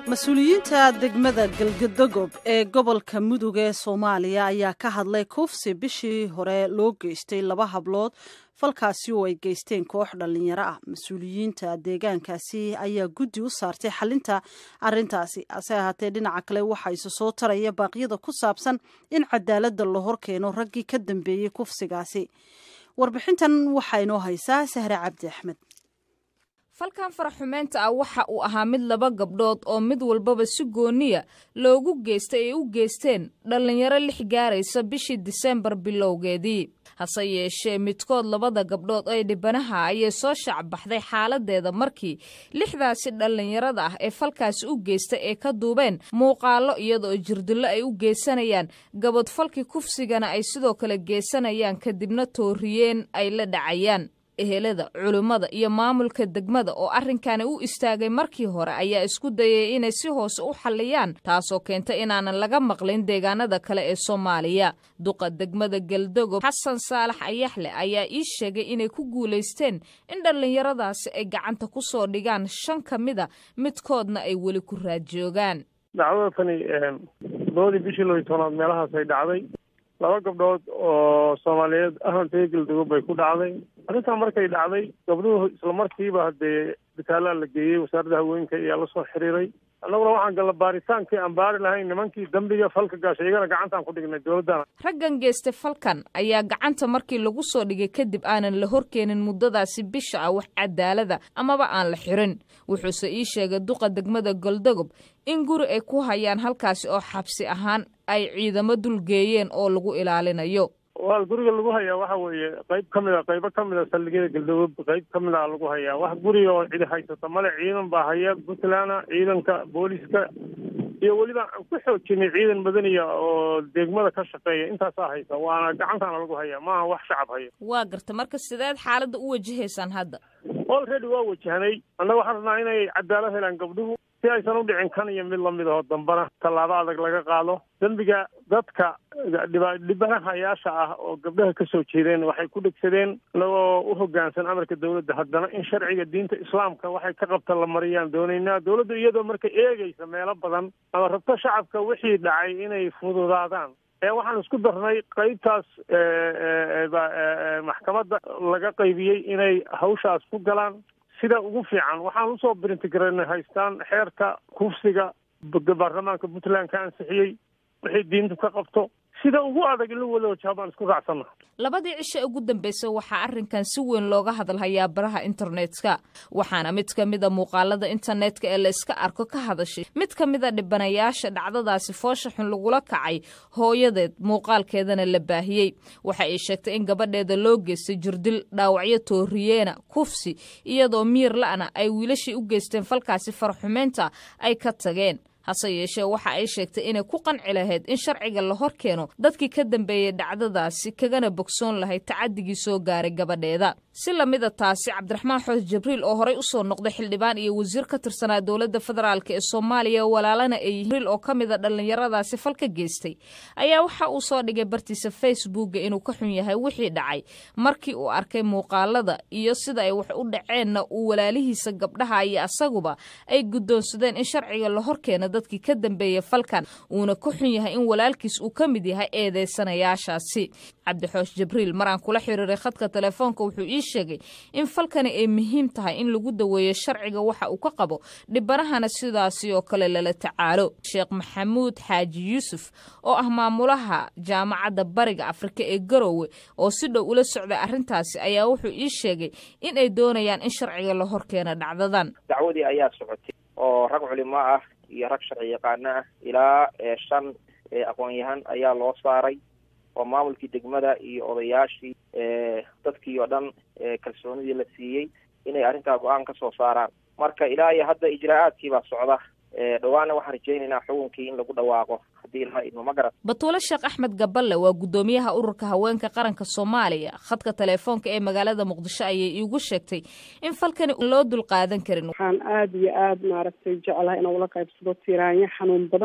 mas-uuliyiinta degmada galgadogob ee gobolka mudug ee soomaaliya ayaa ka hadlay kufsi bishii hore loo geystay laba hablood falkaasi oo ay geysteen koox dhallinyaro ah mas-uuliyiinta deegaankaasi ayaa guddi u saartay xalinta arintaasi hase ahaatee dhinaca kale waxaa isu soo taraya baaqyada ku saabsan in cadaaladda la hor keeno raggii ka dambeeyey kufsigaasi warbixintan waxaa inoo haysaa sahre cabdi axmed falkan faraxumeynta ah waxa uu ahaa mid laba gabdhood oo mid walbaba si gooniya loogu geystay ay u geysteen dhallinyaro lix gaaraysa bishii diseembar bilowgeedii hase yeeshee midkood labada gabdhood ee dhibanaha ayay soo shacbaxday xaaladeeda markii lixdaasi dhallinyarada ah ee falkaasi u geystay ee ka duubeen muuqaallo iyadaoo jirdillo ay u geysanayaan gabadfalkii kufsigana ay sidoo kale geysanayaan kadibna tooriyeen ay la dhacayaan ehelada culimmada iyo maamulka degmada oo arrinkani u istaagay markii hore ayaa isku dayay inay si hoose u xalliyaan taasoo keenta inaanan laga maqlin deegaanada kale ee soomaaliya duqa degmada galdogob xasan saalax ayaxle ayaa ii sheegay inay ku guulaysteen in dhallinyaradaasi ay gacanta ku soo dhigaan shan ka mida midkoodna ay weli ku raadjoogaan dacwada tani labadii bishii laba iyo tobnaad meelahaas ay dhacday laba gabdhood oo soomaaliyeed ahantee galdogob bay ku dhacday arrintaa markay dhacday gabdhuhu isla markiiba haddee bitaalaa la geeyey wasaaradda haweenka ayaa la soo xiriiray annaguna waxaan galla baaritaankii aan baari lahayn nimankii dembiga falka gaashay iyagana gacantaan ku dhignay dowladdana raggan geystay falkan ayaa gacanta markii lagu soo dhigay kadib aanan la horkeenin muddadaasi bisha ah wax cadaalada amaba aan la xirin wuxuuse ii sheegay duqa degmada goldogob in guri ay ku hayaan halkaasi oo xabsi ahaan ay ciidamo dulgeeyeen oo lagu ilaalinayo waa guriga lagu hayaa waxa weeye qayb ka mid a qaybo ka mid a saldhigyada galdogob qayb ka mid a lagu hayaa wax guriga oo cidi haysata male ciidan baa haya puntland ciidanka booliska iyo weliba aan ku xoojinay ciidan madaniya oo degmada ka shaqeeya intaasaa haysa waana gacantaana lagu hayaa maaha wax shacab haya waa garta marka sideed xaaladda u wajahaysaan hadda olready waa wajahnay annaga waxaan rabnaa inay cadaalad helaan gabdhuhu si aysan u dhicin kan iyo mid lamid aho dambana tallaabo adag laga qaado dembiga dadka dhibanahayaasha ah oo gabdhaha ka soo jeedeen waxay ku dhegsadeen inagoo u hoggaansan amarka dowladda haddana in sharciga diinta islaamka waxay ka qabta la mariyaan doonaynaa dowladdu iyadoo marka eegaysa meelo badan ama rabto shacabka wixii dhacay inay fududaadaan ee waxaan isku darnay qaybtaas maxkamadda laga qaybiyey inay hawshaas ku galaan sida ugu fiican waxaan usoo brintigaranay haystaan xeerka kufsiga baarlamaanka puntland ka ansixiyey wixii diintu ka qabto sida ugu adag in la wada wajaha baan isku raacsanna labadii cisho ugu dambeysay waxaa arrinkan si weyn looga hadalhayaa baraha internetka waxaana mid ka mida muuqaalada internetka ee la iska arko ka hadashay mid ka mida dhibanayaasha dhacdadaasi foosha xun lagula kacay hooyadeed muuqaalkeedana la baahiyey waxa ay sheegtay in gabadheeda loo geystay jirdil dhaawacyo tooriyeena kufsi iyadoo miir la'na ay wiilashii u geysteen falkaasi farxumeynta ay ka tageen hase yeeshee waxa ay sheegtay inay ku qanci lahayd in sharciga la hor keeno dadkii ka dambeeyey dhacdadaasi kagana bogsoon lahayd tacadigii soo gaaray gabadheeda si lamida taasi cabdiraxmaan xoos jibriil oo horey usoo noqday xildhibaan iyo wasiir ka tirsanaa dowladda federaalk ee soomaaliya walaalana ay jibriil oo ka mida dhallinyaradaasi fal ka geystay ayaa waxa uu soo dhigay bartiisa facebooka inuu ka xun yahay wixii dhacay markii uu arkay muuqaalada iyo sida ay wax u dhaceenna uu walaalihiisa gabdhaha iyo asaguba ay guddoonsadeen in sharciga la hor keeno dadkii ka dambeeyey falkan uuna ka xun yahay in walaalkiis uu ka mid yahay eedeysanayaashaasi cabdixoosh jibriil mar aan kula xiriiray khadka telefoonka wuxuu ii sheegay in falkani ay muhiim tahay in lagu daweeyo sharciga waxa uu ka qabo dhibanahana sidaasi oo kale lala tacaalo sheekh maxamuud xaaji yuusuf oo ah maamulaha jaamacadda bariga afrika ee garowe oo si dhow ula socday arrintaasi ayaa wuxuu ii sheegay in ay doonayaan in sharciga la hor keeno dhacdadan dacwadii ayaa socotay oo rag culimo ah iyo rag sharci yaqaano ah ilaa shan aqoon-yahan ayaa loo saaray oo maamulkii degmada iyo odayaashii dadkii oo dhan kalsoonidii la siiyey inay arrintaa go-aan ka soo saaraan marka ilaa iyo hadda ijraa'aadkii baa socda dhawaana waxaan rajaynaynaa xukunkii in lagu dhawaaqo haddii ilaa idmo ma garat batuule sheekh axmed gaballe waa guddoomiyaha ururka haweenka qaranka soomaaliya khadka telefoonka ee magaalada muqdisho ayay iigu sheegtay in falkani loo dul qaadan karin waxaan aada iyo aada maaragtay jeclahay inaan ula qaybsado tiraanyo xanuun badan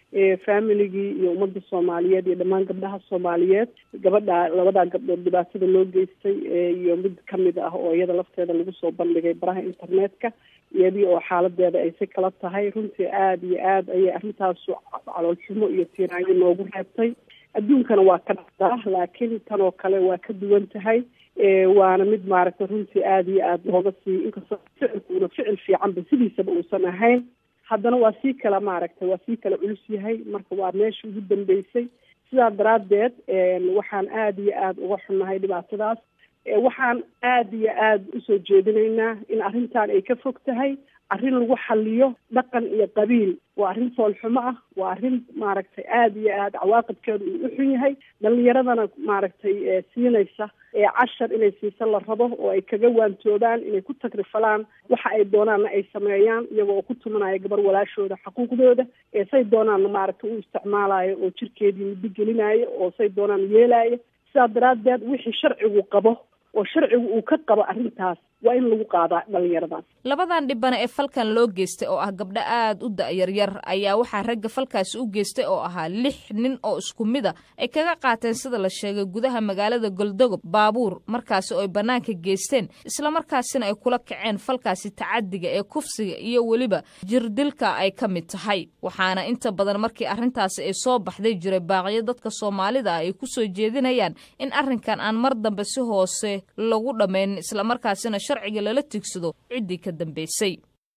familigii iyo ummadda soomaaliyeed iyo dhammaan gabdhaha soomaaliyeed gabadha labadaa gabdhood dhibaatada loo geystay iyo mid kamid ah oo iyada lafteeda lagu soo bandhigay baraha internetka iyadii oo xaaladeeda ay si kala tahay runtii aada iyo aada ayay arrintaasu caloolxumo iyo tiiraanyo noogu reebtay adduunkana waa ka dhacdaa laakiin tan oo kale waa ka duwan tahay waana mid maaragtay runtii aada iyo aada looga sii inkastoo ficilkuuna ficil fiicanba sidiisaba uusan ahayn haddana waa sii kala maaragtay waa sii kala culus yahay marka waa meesha ugu dambeysay sidaa daraaddeed waxaan aada iyo aada uga xunnahay dhibaatadaas waxaan aada iyo aada usoo jeedinaynaa in arrintan ay ka fog tahay arrin lagu xaliyo dhaqan iyo qabiil waa arrin foolxumo ah waa arrin maaragtay aada iyo aada cawaaqibkeedu uu u xun yahay dhalinyaradana maaragtay siinaysa cashar inay siisa la rabo oo ay kaga waantoobaan inay ku tagrifalaan waxa ay doonaanna ay sameeyaan iyagoo oo ku tumanaya gabar walaashooda xaquuqdooda say doonaanna maaragtay u isticmaalayo oo jirkeedii muddo gelinayo oo say doonaan yeelayo sidaa daraaddeed wixii sharcigu qabo oo sharcigu uu ka qabo arrintaas waa in lagu qaadaa dhalinyaradaas labadan dhibana ee falkan loo geystay oo ah gabdho aada u da-yaryar ayaa waxaa ragga falkaasi u geystay oo ahaa lix nin oo isku mid a ay kaga qaateen sida la sheegay gudaha magaalada goldogob baabuur markaasi oo ay bannaanka geysteen islamarkaasina ay kula kaceen falkaasi tacadiga ee kufsiga iyo weliba jirdilka ay ka mid tahay waxaana inta badan markii arrintaasi ay soo baxday jiray baaqyo dadka soomaalida ah ay ku soo jeedinayaan in arrinkan aan mar dambe si hoose lagu dhammayn islamarkaasina sharciga lala tigsado ciddii ka dambeysay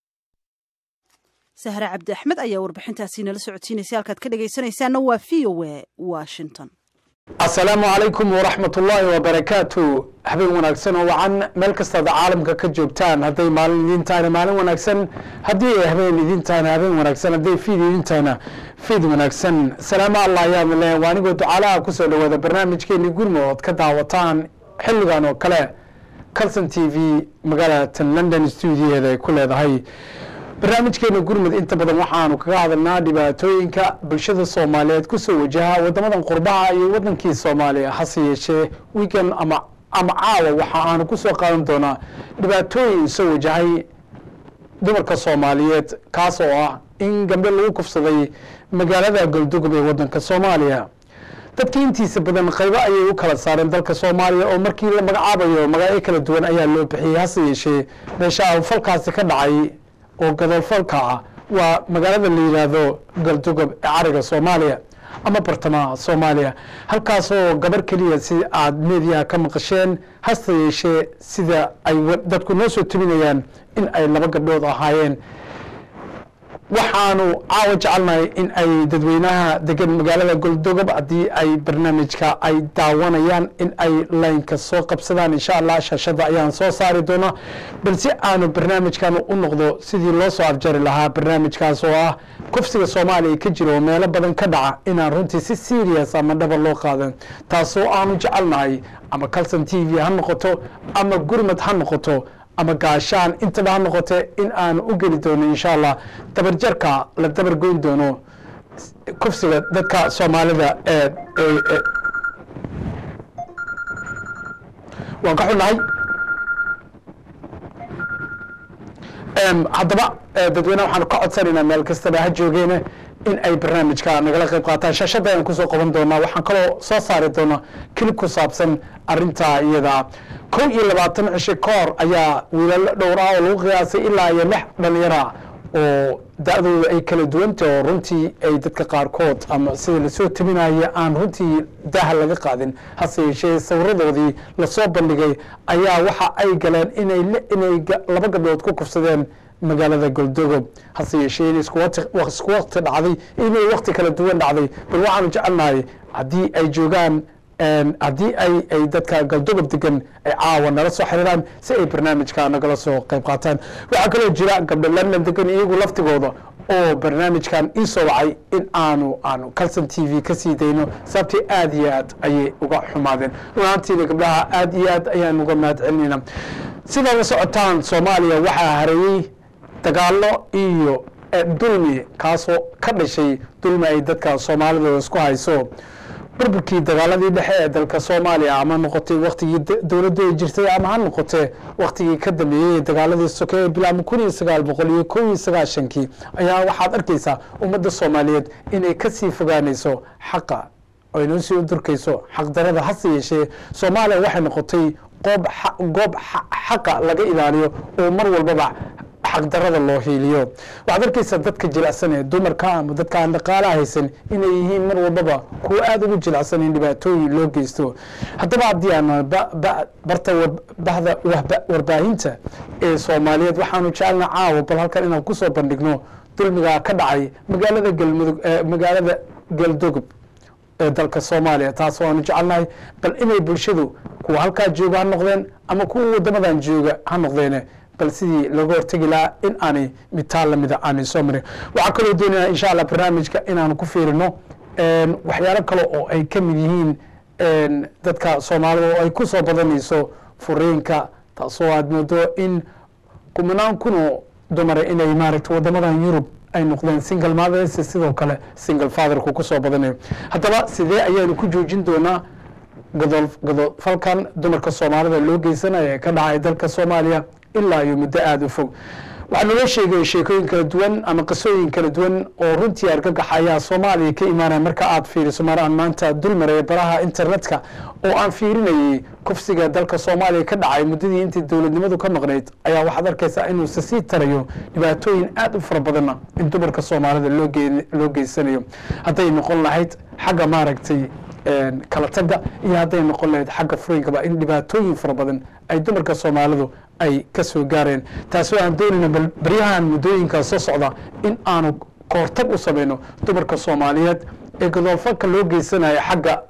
sahre cabdi axmed ayaa warbixintaasi nala socodsiinaysay halkaad ka dhegaysanaysaana waa v o a washington asalaamu calaykum waraxmat ullaahi wabarakaatu habeen wanaagsan oo wacan meel kastaad caalamka ka joogtaan hadday maalin idiin tahayna maalin wanaagsan haddii ay habeen idiin tahayna habeen wanaagsan hadday fiid idiin tahayna fiid wanaagsan salaamo allah ayaad le waa anigoo ducaalaha kusoo dhawaada barnaamijkeeni gurmo ood ka daawataan xilligan oo kale calson t v magaalatan london stuudiyaheeda ay ku leedahay barnaamijkeena gurmud inta badan waxaanu kaga hadalnaa dhibaatooyinka bulshada soomaaliyeed kusoo wajaha wadamadan qurbaha iyo wadankii soomaaliya hase yeeshee weekend ama ama caawa waxa aanu kusoo qaadan doonaa dhibaatooyin soo wajahay dumarka soomaaliyeed kaas oo ah in gambe lagu kufsaday magaalada goldugub ee wadanka soomaaliya dadka intiisa badan qaybo ayay u kala saareen dalka soomaaliya oo markii la magacaabayo magacyo kala duwan ayaa loo bixiyey hase yeeshee meesha falkaasi ka dhacay oo gadalfalka ah waa magaalada la yidhaahdo galdugob ee cariga soomaaliya ama bartamaha soomaaliya halkaasoo gabar keliya si aad meediyaha ka maqasheen hase yeeshee sida ay dadku noo soo tubinayaan in ay laba gabdhood ahaayeen waxaanu caawa jecelnahay in ay dadweynaha degan magaalada goldogob haddii ay barnaamijka ay daawanayaan in ay laynka soo qabsadaan insha allah shaashada ayaan soo saari doonaa balse aanu barnaamijkan u noqdo sidii loo soo afjari lahaa barnaamijkaas oo ah kufsiga soomaaliya ka jira oo meelo badan ka dhaca inaan runtii si serious ama dhaba loo qaadan taasoo aanu jecelnahay ama calson t v ha noqoto ama gurmad ha noqoto ama gaashaan intaba ha noqote in aanu u geli doono insha allah dabarjarka la dabar goyn doono kufsiga dadka soomaalida ee waan ka xunnahay haddaba dadweyneha waxaanu ka codsanaynaa meel kastaba ha joogeene in ay barnaamijka nagala qayb qaataan shaashada ayaan kusoo qaban doonaa waxaan kaloo soo saari doonaa kilib ku saabsan arintaa iyada kow iyo labaatan cisho ka hor ayaa wiilalo dhowr ah oo lagu qiyaasay ilaa iyo lix dhalinyara oo da-dooda ay kala duwanta oo runtii ay dadka qaarkood ama sida lasoo tabinaya aan runtii daha laga qaadin hase yeeshee sawiradoodii lasoo bandhigay ayaa waxa ay galeen inay inay laba gabdhood ku kufsadeen magaalada goldogob hase yeeshee in isku wakti dhacday inay wakti kala duwan dhacday bal waxaanu jecelnahay haddii ay joogaan haddii ay ay dadka galdogob degan ay caawa nala soo xiriiraan si ay barnaamijka nagala soo qayb qaataan waxaa kaloo jira gabdho london degan iyagu laftigooda oo barnaamijkan ii soo wacay in aanu aanu calson t v ka sii dayno sababtii aad iyo aad ayay uga xumaadeen runaantiina gabdhaha aad iyo aad ayaan uga mahad celinayna sidaa la socotaan soomaaliya waxaa hareeyey dagaalo iyo dulmi kaasoo ka dhashay dulmi ay dadka soomaalida isku hayso burburkii dagaaladii dhexe ee dalka soomaaliya ama noqotay waktigii dowladdu ay jirtay ama ha noqotee waktigii ka dambeeyey ee dagaaladii soke ee bilaabma kun iyo sagaal boqol iyo kow iyo sagaashankii ayaa waxaad arkaysaa ummadda soomaaliyeed inay kasii fogaanayso xaqa ay noo sii udurkayso xaqdarada hase yeeshee soomaaliya waxay noqotay qoob goob xaqa laga ilaaliyo oo mar walbaba xaqdarada loo hiiliyo waxaad arkaysaa dadka jilicsan ee dumarka ama dadka aan dhaqaalaha haysan inay yihiin mar walbaba kuwo aada ugu jilicsan in dhibaatooyin loo geysto haddaba haddii aan barta bahda warbaahinta ee soomaaliyeed waxaanu jecelna caawa bal halkan inaan kusoo bandhigno dulmigaa ka dhacay magaalada galmudug magaalada galdogob ee dalka soomaaliya taas waanu jecelnahay bal inay bulshadu kuwa halkaa jooga ha noqdeen ama kuwa wadamadan jooga ha noqdeen bal sidii looga hortegi lahaa in aanay mitaal lamida aanay soo marin waxaa kaloo doonaya insha allah barnaamijka inaanu ku fiirino waxyaalo kale oo ay ka mid yihiin dadka soomaalida oo ay ku soo badanayso furiinka taasoo aad moodo in kumanaan kunoo dumare inay maaragta wadamadan yurub ay noqdeen single mothers sidoo kale single fatherku kusoo badanayo haddaba sidee ayaanu ku joojin doonaa godool godoolfalkan dumarka soomaalida loo geysanaya ee ka dhacay dalka soomaaliya ilaa iyo muddo aada u fog waxaa naloo sheegay sheekooyin kala duwan ama qisooyin kala duwan oo runtii argagax ayaa soomaaliya ka imaanaya marka aad fiiriso mar aan maanta dulmaraya baraha internetka oo aan fiirinayay kufsiga dalka soomaaliya ka dhacay muddadii intii dowladnimadu ka maqnayd ayaa waxaad arkaysaa inuuse sii tarayo dhibaatooyin aada u fara badanna in dumarka soomaalida loo geysanayo hadday noqon lahayd xagga maaragtay kala tagga iyo hadday noqon lahayd xagga furinkaba in dhibaatooyin fara badan ay dumarka soomaalidu ay ka soo gaareen taasi aan doonayna bal baryahan muddooyinkaa soo socda in aanu kahortag u samayno dumarka soomaaliyeed ee godoolfalka loo geysanaya xagga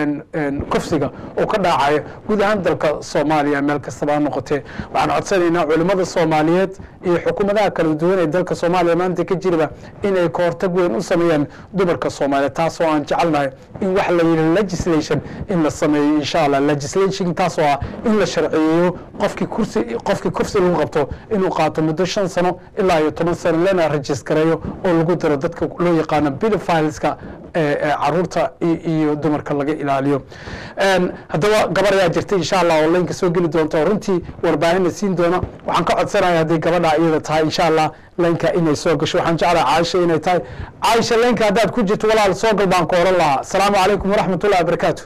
kufsiga oo ka dhaacaya guud ahaan dalka soomaaliya meel kastaba ha noqotee waxaan codsanaynaa culimmada soomaaliyeed iyo xukuumadaha kala duwan ee dalka soomaaliya maanta ka jiraba inay kahortag weyn u sameeyaan dumarka soomaaliyeed taasoo aan jecelnahay in wax la yidhi legislation in la sameeyo insha allah legislation taasoo ah in la sharciyeeyo qofkii kursi qofkii kursi lagu qabto inuu qaato muddo shan sano ilaa iyo toban sano lana rejistareeyo oo lagu daro dadka loo yaqaano pedophileska caruurta iyo dumarka laga ilaaliyo haddaba gabar ayaa jirta insha allah oo laynka soo geli doonta oo runtii warbaahinna siin doona waxaan ka codsanaya hadday gabadha iyada tahay insha allah laynka inay soo gasho waxaan jeclaha caaisha inay tahay caaisha laynka haddaad ku jirto walaal soo gal baan ku oran lahaa asalaamu calaykum waraxmat ullahi wabarakaatu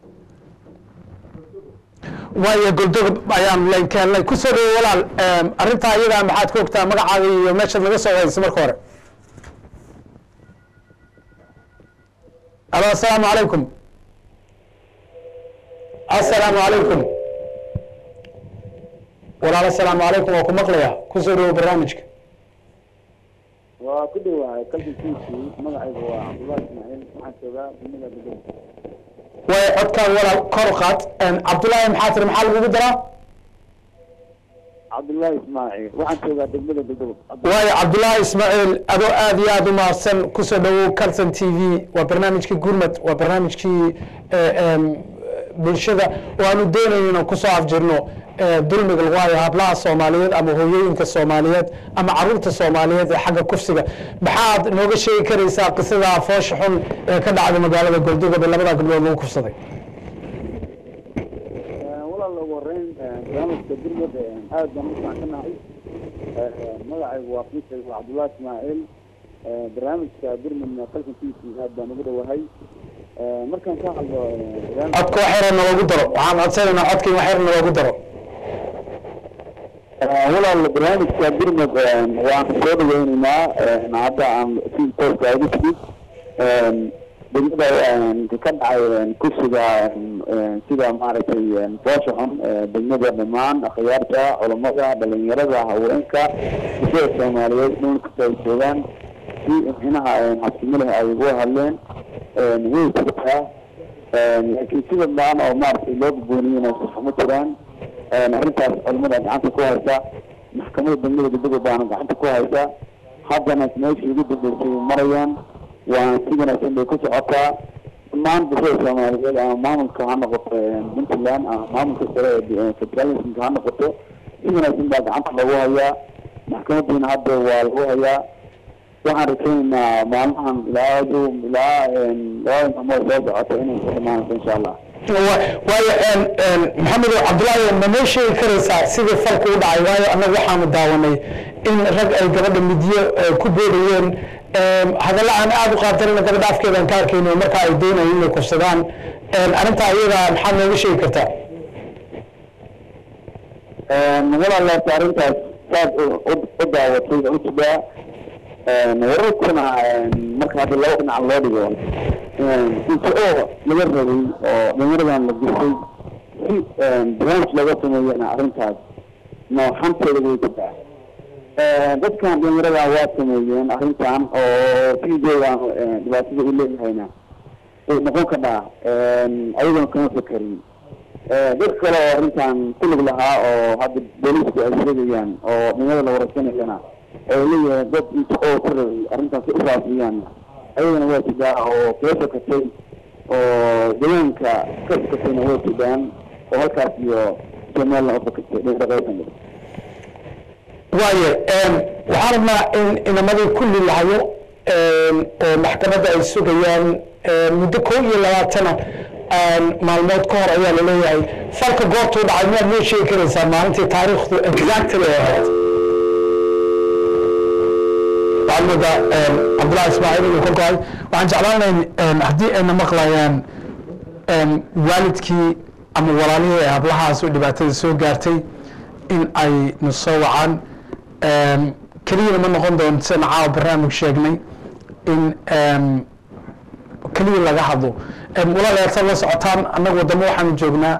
waayo goldogob ayaan laynka helnay kusoo dhawo walaal arrintaa iyadaa maxaad ka ogtaa magacaaga iyo meeshaad laga soo waysa marka hore alo asalaamu calaykum asalaamu calaykum walaal asalaamu calaykum waa ku maqlaya kusoo dhawo barnaamijka waa ku dhawahay kalbikiisii magacaygu waa cabdullahi ismaaciil waxaan joogaa dunida gudub waayo codkaan walaal kor qaad cabdullaahi maxaa tiri maxaa lagugu daraa cabdullahi ismaaciil waxaan joogaa degmada gudub waayo cabdullaahi ismaaciil adoo aada iyo aada u mahadsan kusoo dhawow calson t v waa barnaamijkii gurmad waa barnaamijkii bulshada oo aanu doonayno inaan kusoo afjirno dulmiga lagu hayo hablaha soomaaliyeed ama hooyooyinka soomaaliyeed ama caruurta soomaaliyeed ee xagga kufsiga maxaad nooga sheegi karaysaa qisada foosha xun ee ka dhacda magaalada goldogob ee labada gabdhood lagu kufsaday walaal ugu horeyn barnaamijka gurmad aad baan u facsanahay magacaygu waa fiisaygu cabdullahi ismaaciil barnaamijka gurmadna kalkankiisii aad baan ugu dhawahay markaan ka hadlo codka wax yar naloogu daro waxaan codsanaynaa codka in wax yar naloogu daro walaal barnaamijka gurmad waan soo dhaweyneynaa hadda aan si tooska ugu timid degmada ka dhacay kursiga sida maaragtay boosha xun degmada dhammaan akhyaarta culamada dhalinyarada haweenka bulshada soomaaliyeed dhul kasta ay joogaan si micnaha xabsimo leh ay uga hadleen way jirtaa laakiin sida baan oo maaragtay loo gudbooniyena saxma jiraan arrintaas culamada gacanta ku haysa maxkamada degmada guddoga baana gacanta ku haysa haddana meeshii ugu dambeysay marayaan waana si wanaagsan bay ku socotaa dhammaan bulshada soomaaliyeed ama maamulka ha noqoto puntland ama maamulka sare ee federalismka ha noqoto si wanaagsan baa gacanta lagu hayaa maxkamadiina hadda waa lagu hayaa waxaan rajaynaynaa maalmahan ilaa adu ilaa labada maalmood soo socota inay ku dhamaanayso insha allah waayo maxamed cabdullaahi ma noo sheegi karaysaa sidii falku u dhacay waayo annaga waxaanu daawanay in rag ay gabadha midyo ku boodayeen hadalla aan aada u qaadanayna gabadha afkeedaan ka arkayno markaa ay doonayeen inay kufsadaan arrintaa iyada maxaad nooga sheegi kartaa walaalaas arrintaas saad u daawatay u jidaa wararkuna marka hadda laba dhinac loo dhigo inta oo laga rabay oo dhalinyaradan la disay si barnaamij laga sameeyana arrintaas nooxanteeda way jidaa dadkan dhalinyaradan waa sameeyeen arrintan oo fiidoodan dhibaatada u leeyahayna way noqon kadhaa ayagona kama fekerin dad kale oo arrintan ku lug lahaa oo hadda booliisku ay sheegayaan oo dhalinyarada la waraysanayana oo leeyahay dad inta oo ka rabay arrintaas u faafiyaan ayagana waa jidaa oo kala fakatay oo deegaanka ka fakatayna way jidaan oo halkaas iyo soomaalina u fakatay dhaqaysan waaye waxaan rabnaa in inamadii kulli lahayo oo maxkamadda ay sugayaan muddo kow iyo labaatana maalmood ka hor ayaa laleeyahay falka goortuu dhacay miyaad noo sheegi karaysaa maalintii taariikhdu exactly ay ahayd waxaad moodaa cabdullahi ismaaciil inuu ka go-ay waxaan jeclaanayn haddii ayna maqlayaan waalidkii ama walaalihii ee hablahaas oo dhibaatada soo gaartay in ay na soo wacaan keliyana ma noqon doonto sida caawa barnaamij sheegnay in keliya laga hadlo walaalayaal la socotaan annaga wadamo waxaanu joognaa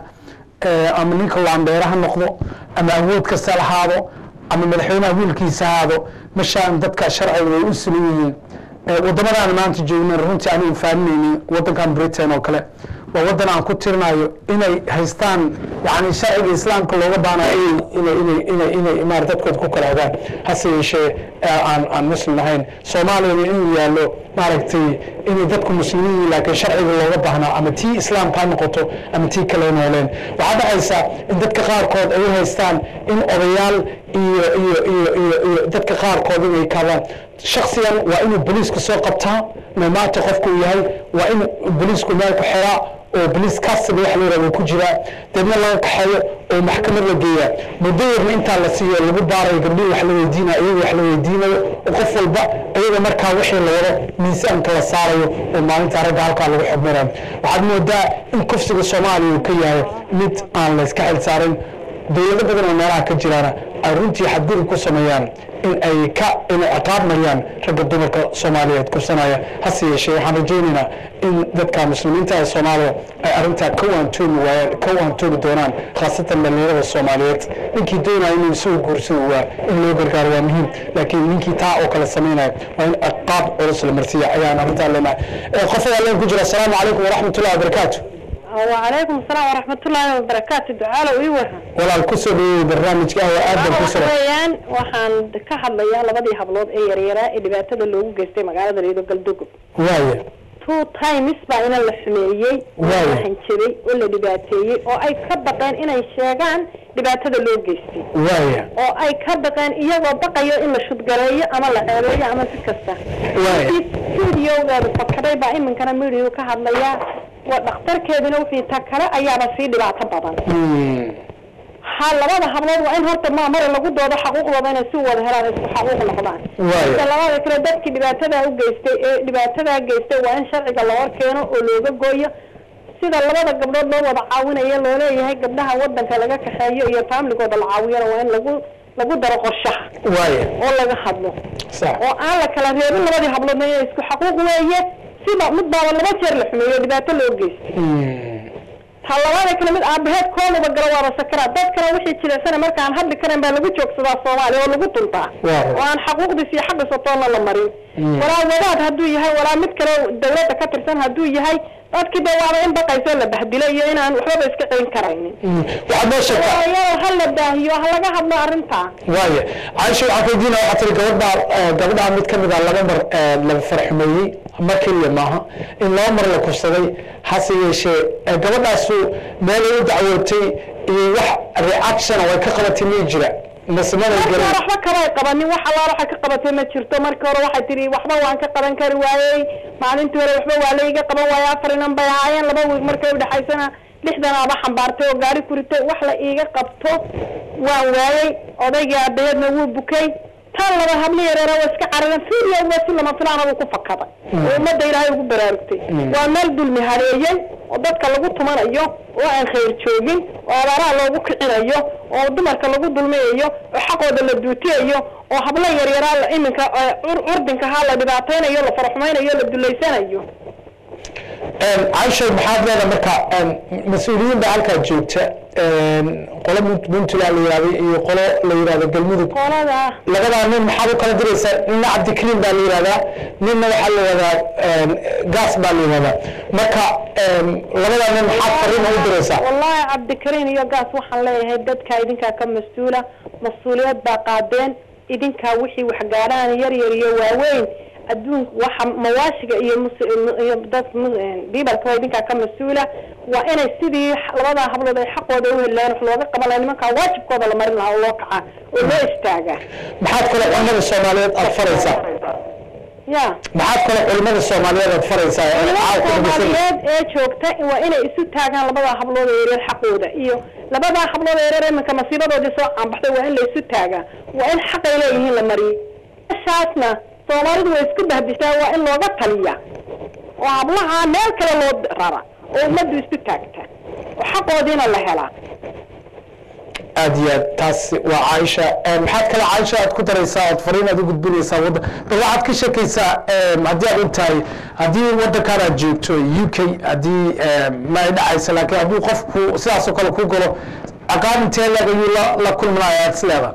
ama ninka laandheere ha noqdo ama awood kasta lahaado ama madaxweynaha wiilkiisa haado mashaan dadka sharciga way u sulan yihiin waddamadaan maanta joognan runtii aanu faaninaynin waddankan britain oo kale waa waddan aan ku tirinayo inay haystaan yani sharciga islaamka looga baanayo inay inay inay inay maar dadkood ku kala ogaan hase yeeshee aan aan muslim ahayn soomaaliyana inuu yaallo maaragtay inay dadku muslimiin yihiin laakiin sharciga looga baahnaa ama tii islaamka ha noqoto ama tii kale nooleen waxaa dhacaysa in dadka qaarkood ay u haystaan in odayaal iyo iyo iyo iyo iyo dadka qaarkood inay kaadaan shaksigan waa inuu boliisku soo qabtaa maamaata qofku uu yahay waa in boliisku meel ku xiraa oo boliis custody wax la yirahdo ku jiraa deedna laga kaxeeyo oo maxkamad la geeyaa muddo yarna intaa la siiyo lagu baarayo gabdhihi wax la weydiinayo iyaga wax la weydiinayo oo qof walba iyaga markaa wixii la wado miisaanka la saarayo oo maalinta ragga halkaa lagu xubminayo waxaad moodaa in kufsiga soomaaliya uu ka yahay mid aan la iska xil saarin dowlado badan oo meelaha ka jiraana ay runtii xadgudub ku sameeyaan in ay ka inay ciqaab mariyaan ragga dumarka soomaaliyeed kursanaya hase yeeshee waxaan rajaynaynaa in dadka muslimiinta ee soomaaliya ay arrintaa ka waantoomi waayaan ka waantoomi doonaan khaasatan dhalinyarada soomaaliyeed ninkii doonaya inuu isagu guursado waa in loo gargaaro waa muhiim laakiin ninkii taa oo kale samaynaya waa in ciqaab culus la marsiiya ayaan arrintaa leenahay qofada leen ku jira asalaamu calaykum waraxmatullahi wabarakaatu وعليكم السلام ورحمة الله وبركاته دعاء ويوها walaal ku soo dhaweeyey barnaamijka ah oo aad baan ku soo waxaweyaan waxaan ka hadlayaa labadii hablood ee yaryaraa ee dhibaatada loogu geystay magaalada reedo galdogob waaya two times baa ina la xumeeyey oo Waayo. la hanjabay oo la dhibaateeyey oo ay ka baqeen inay sheegaan dhibaatada loo geystay waaya oo ay ka baqeen iyagoo baqayo in la shudgareeyo ama la ceebeeyo ama si kasta Waayo. stuudiogeedu fakaday baa iminkana midiyu ka hadlayaa waa dhakhtarkeeduna wixii ta kale ayaaba sii dhibaato badan Hmm. ha labada hablood waa in horta maamare lagu doodo xaquuqdooda inay si wada helaan isku xaquuq noqdaan Waayo. Inta labada kale dadkii dhibaatadaa u geystay ee dhibaatadaa geystay waa in sharciga la hor keeno oo looga gooyo sida labada gabdhood loo wada caawinayo loo leeyahay gabdhaha wadanka laga kaxeeyo iyo faamligooda la caawiyana waa in lagu lagu daro qorshaha waaya oo laga hadlo sax oo aan la kala reebin labadii habloodna inay isku xaquuq weeye sida mid baaba laba jeer la xumeeyo dhibaato loo geystay Hmm. ta labada kale mid aabaheed koodaba galo waaba sakaraad dad kale wixii jireysana markaan hadli karayn baa lagu joogsadaa soomaaliya oo lagu tuntaa Waaw. oo aan xaquuqdiis iyo xaqiisa toonna la marin Mm. walaa wadaad hadduu yahay walaa mid kale dawladda ka tirsan hadduu yahay dadkii ba waaba in baqayso la bahdilo iyo inaan waxbaba iska celin karaynin Hmm. waxaad noo sheegtaa iyadoo ha la baahiyo ha laga hadlo arrintaa waaya caaisha waxaan weydiina waxaa tiri gabadhaa eh, gabadhaa mid ka mid a laba mar eh, la farxumeeyey mar keliya maaha in laba mar la kursaday hase yeeshee eh, gabadhaasu meelay u dacwootay iyo wax reaction oo ay ka qabatay miyay jira masamada markii hore garan waxba kamay qabanin wax allaala waxay ka qabatay ma jirto markii hore waxay tihi waxba waan ka qaban kari waayey maalintii hore waxba waa la iga qaban waayey afar inan bay ahaayeen laba wiig markay udhexaysana lixdan aaba xambaartay oo gaari kuritay wax la iiga qabto waan waayey odaygii aabaheedna wuu bukay tan laba hablo yareera waa iska cararan fiiriya waa si lama filaana buu ku fakaday oo ummadda ilaahay ugu baraarugtay waa meel dulmi hareeyey oo dadka lagu tumanayo oo aan khayr joogin oo abaaraha loogu kicinayo oo dumarka lagu dulmiyayo oo xaqooda la duutiyayo oo hablo yaryaraa la iminka ee cur- curdinkahaa la dhibaataynayo la faraxumaynayo la dulaysanayo caisha maxaad leedahay marka mas-uuliyiin baa halkaa joogta qolo Punt- puntland la yihahdo iyo qolo la yihahdo galmudug qolada labadaa nin maxaad u kala diraysaa nina cabdikariim baa la yihahdaa ninna waxaa la yihahdaa gaas baa la yihahdaa marka labadaa nin maxaad fariin u diraysaa wallahi cabdikariin iyo gaas waxaan leeyahay dadka idinkaa ka mas-uula mas-uuliyad baa qaadeen idinkaa wixii wax gaadhaan yar yar iyo waaweyn adduun waxa mawaashiga iyo mus- iyo dad bibalka waa idinkaa ka mas-uula waa inay sidii labadaa hablood ay xaqooda u helaan wax looga qaban lahaa nimankaa waajibkooda la marin lahaa oo loo kacaa oo loo istaagaa maxaad kale culimada soomaaliyeed aad faraysaa ya maxaad kale culimada soomaaliyeed aad faraysaa ee caawa ku dhageysanaysa? soomaaliyeed ee joogta waa inay isu taagaan labadaa hablood ee yaryar xaqooda iyo labadaa hablood ee yaryar iminka masiibadoodii soo caanbaxday waa in la isu taagaa waa in xaqay leeyihiin la mariyo meeshaasna soomaalidu way isku bahbistaa waa in looga taliya oo hablaha meel kale loo rara oo ummaddu isu taagta oo xaqoodiina la helaa aad iyo aad taas waa caaisha Eh, maxaad kale caaisha aad ku daraysaa ood fariin aad u gudbinaysaa wadda bal waxaad ka sheekaysaa eh, haddii aad og tahay haddii waddankaan aad joogto u k haddii eh, ma ay dhacaysa laakiin hadduu qofku sidaas oo kale ku galo aqaan intee leeg ayuu la la kulmanaya aad isleeda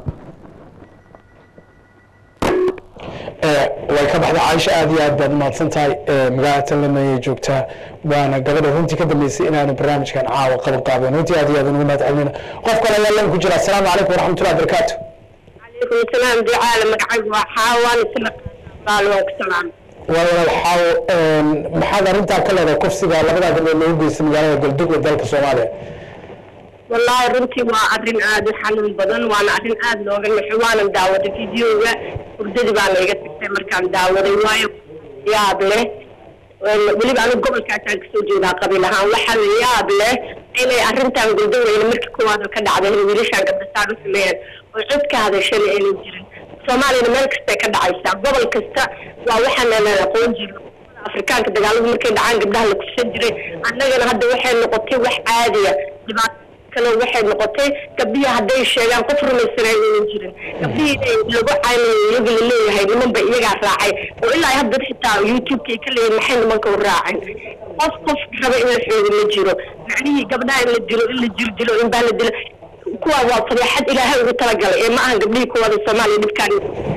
way ka baxday caaisha aad iyo aad baad umahadsan tahay magaalada tanlama ayay joogtaa waana gabadha runtii ka dambeysay inaanu barnaamijkan caawa qaban qaabeen runtii aad iyo aad ugu mahad celinayna qof kale ayaa lan ku jira asalaamu calaykum waraxmatullahi wabarakaatu عليكم السلام دعاء مقعد وحاوان سنة قال وكسلام waa walaal xaawo maxaad arrintaa ka leedahay kufsiga labadaa gabdhood loogu geystay magaalada galduga dalka soomaaliya والله runtii waa arrin aad u xanuun badan waana arrin aad looga naxo waanan daawaday videoga hurdadii baa layga tagtay markaan daawaday waayo yaab leh weliba anigu gobolkaasaan kasoo jeedaa qabiil ahaan waxaa la yaab leh inay arrintan guldaweyne markii koowaad oo ka dhacday in wiilashaan gabdhasaan u sameeyeen oo cod ka hadashana aynan jirin soomaaliyana meel kastay ka dhacaysaa gobol kasta waa waxaana la aqoon jiro afrikaanka dagaaladu markay dhacaan gabdhaha la kufsan jiray annagana hadda waxay noqotay wax caadiya dhibaato kale waxay noqotay gabdhihii hadday sheegaan qof rumaysanay aynan jirin gabdhihii inay lagu caynayo iyaga la leeyahay nimanba iyagaa raacay oo ilaa hadda xitaa youtube-ka ay ka leeyihin maxay nimanka u raaceen qof qof raba in la xoogo ma jiro macnihii gabdhaha in la dilo in la jir dilo in baa la dilo kuwa waa fadeexad ilaahay ugu talagalay ee ma ahan gabdhihii kuwada soomaaliya dhibkaan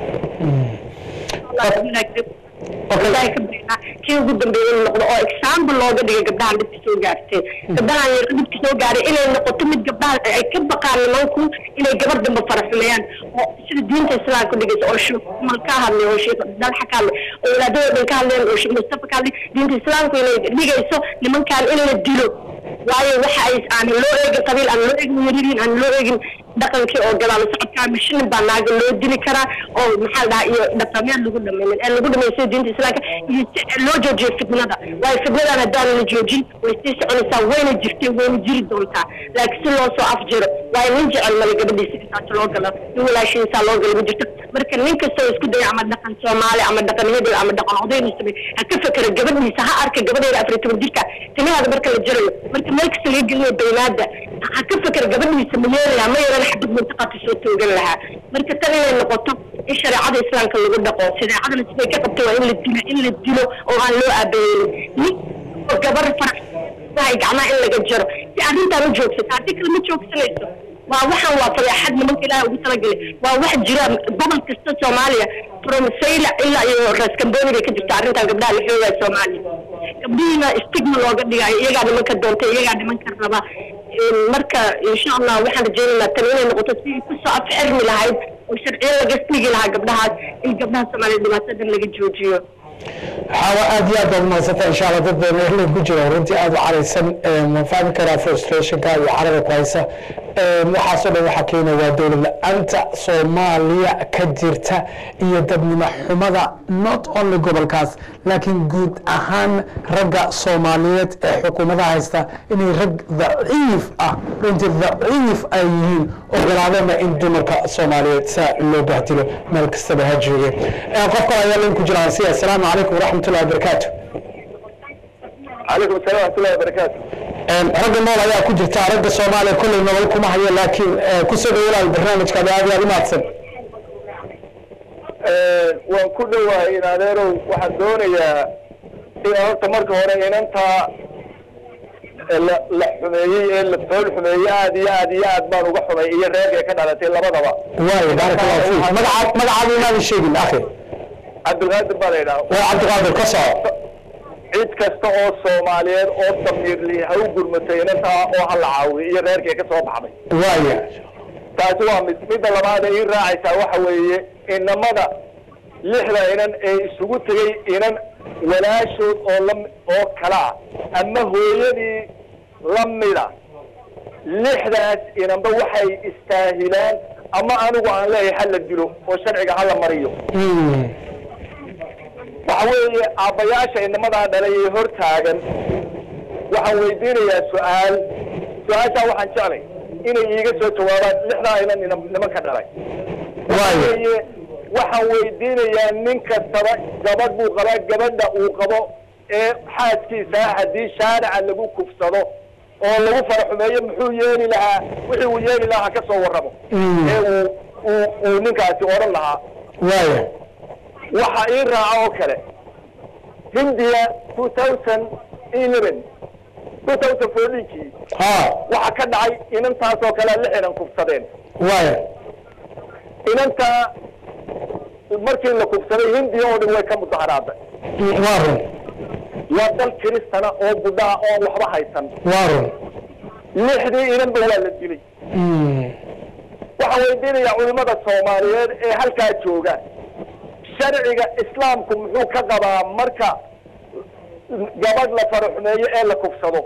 ilaahay ka bixina kii ugu dambeeyay inuu noqdo oo example looga dhigay gabdhahan dhibka soo gaartay gabdhahan yar dhibka soo gaaray inay noqoto mid gabdhaha ay ka baqaan nimanku inay gabar dambe faraxumeeyaan oo sida diinta islaamka ku dhigaysa oo sheekh mal ka hadlay oo sheekh dalxa ka hadlay oo walaadada dhan ka hadleen oo sheekh mustafa ka hadlay diinta islaamku inay dhigayso nimankan in la dilo waayo waxa ay aan loo eegin qabiil aan loo eegin yariin aan loo eegin dhaqankii oo gadaal socodkaa mashinin baa naaga loo dili karaa oo maxaa dhahaa iyo dhaqameed lagu dhamaynin ee lagu dhamaysto diinta islaamka iyo si loo joojiyo fitnada waayo fitnadan haddaan la joojin way sii soconaysaa wayna jirtay wayna jiri doontaa laakiin si loo soo afjiro waayo nin jecel male gabadhiisa intaas loo galo nin walaashiisaa loo galo ma jirto marka nin kastoo isku daya ama dhaqan soomaali ama dhaqan hebel ama dhaqan odaynu samey ha ka fekera gabadhiisa ha arka gabadheeda afar iyo toban jirka timahaada marka la jarayo marka meel kasta laga gelinayo baynaada ha ka fekera gabadhiisa ma yeelaya ma yeelan xabad mintaqaadka soo toogan lahaa marka tan inay noqoto in shareecada islaamka lagu dhaqo shareecadana siday ka qabto waa in la dilo in la dilo oo aan loo aabeeynin nin oo gabar farax wahay gacmaha in laga jaro si arrintaan u joogsato haddii kale ma joogsanayso waa waxaan waa fadeexad nimanka ilaahay ugu talagalay waa wax jira gobol kasta soomaaliya from sayla ilaa iyo raskamboni bay ka jirta arrintan gabdhaha la xoogaya soomaaliya gabdhihiina stigma looga dhigayo iyagaa nimanka doontay iyagaa nimanka raba marka insha allah waxaan rajeynaynaa tan inay noqoto si kusoo afxirmi lahayd oo sharciyo laga dhigi lahaa gabdhahaas in gabdhaha soomaaliya dhibaatadan laga joojiyo xaawa aad iyo aad baad umahadsanta insha allah dad badan erley ku jira runtii aad u caraysan waan fahmi karaa frustrationka iyo carada ku haysa waxaasoo dhan waxaa keena waa dowlad la-aanta soomaaliya ka jirta iyo dadnimo xumada not only gobolkaas laakiin guud ahaan ragga soomaaliyeed ee xukuumadaha haysta inay rag daciif ah runtii daciif ay yihiin ogolaadana in dumarka soomaaliyeed saa loo bahdilo meel kastaba ha jooge qof kale ayaa lin ku jiraan si assalaamu calaykum waraxmatullahi wabarakaatu calaykum assalam waxmatullahi wabarakaatu ragga nool ayaa ku jirta ragga soomaaliya kolley nolol kuma hayo laakiin kusoo dhawolaal barnaamijkaada aad iyo aad u mahadsan waan ku dhowahay in adeerow waxaan doonayaa in horta marka hore inantaa la la xumeeyey ee la fool xumeeyey aad iyo aad iyo aad baan uga xumay iyo reerkay ka dhalatay labadaba waayo baaraka allahu fiik magacaad magacaada inaadan sheegin akhi cabdilqaadir baa la yidhaha waa cabdiqaadir ka soco cid kasta oo soomaaliyeed oo damiirli ha u gurmatay inantaa oo ha la caawiyo iyo reerkay ka soo baxday waayo taasi waa mid midda labaad ee ii raacaysaa waxa weeye inamada lixda inan ee isugu tegey inan walaashood oo la oo kala ah ama hooyadii lamida lixdaas inanba waxay istaahilaan ama anigu aan leeyahay ha la dilo oo sharciga ha la mariyo waxa weeye aabbayaasha inamadaa dhalay ee hor taagan waxaan weydiinayaa su-aal su-aashaa waxaan jeclay inay iiga soo jawaabaan lixdaa inan ina- nimanka dhalay waye waxaan weydiinayaa nin kastaba gabadh buu qabaa gabadha uu qabo ee xaaskiisa haddii shaarica lagu kufsado oo lagu faraxumeeyo muxuu yeeli lahaa wixii uu yeeli lahaa ha ka soo warramo ee uu uu uu ninkaasi odhan lahaa waayo waxa ii raaca oo kale hindiya two thousand eleven two thousand fourteenkii ha waxa ka dhacay inantaasoo kale lix inan kufsadeen waayo inanta markii la kufsaday hindiya oo dhan way ka mudaharaaday waa run waa dal kiristana oo budhaa oon waxba haysan waa run lixdii inanba waa la dilay waxaan weydiinayaa culimada soomaaliyeed ee halkaa jooga sharciga islaamku muxuu ka qabaa marka gabadh la faraxumeeyo ee la kufsado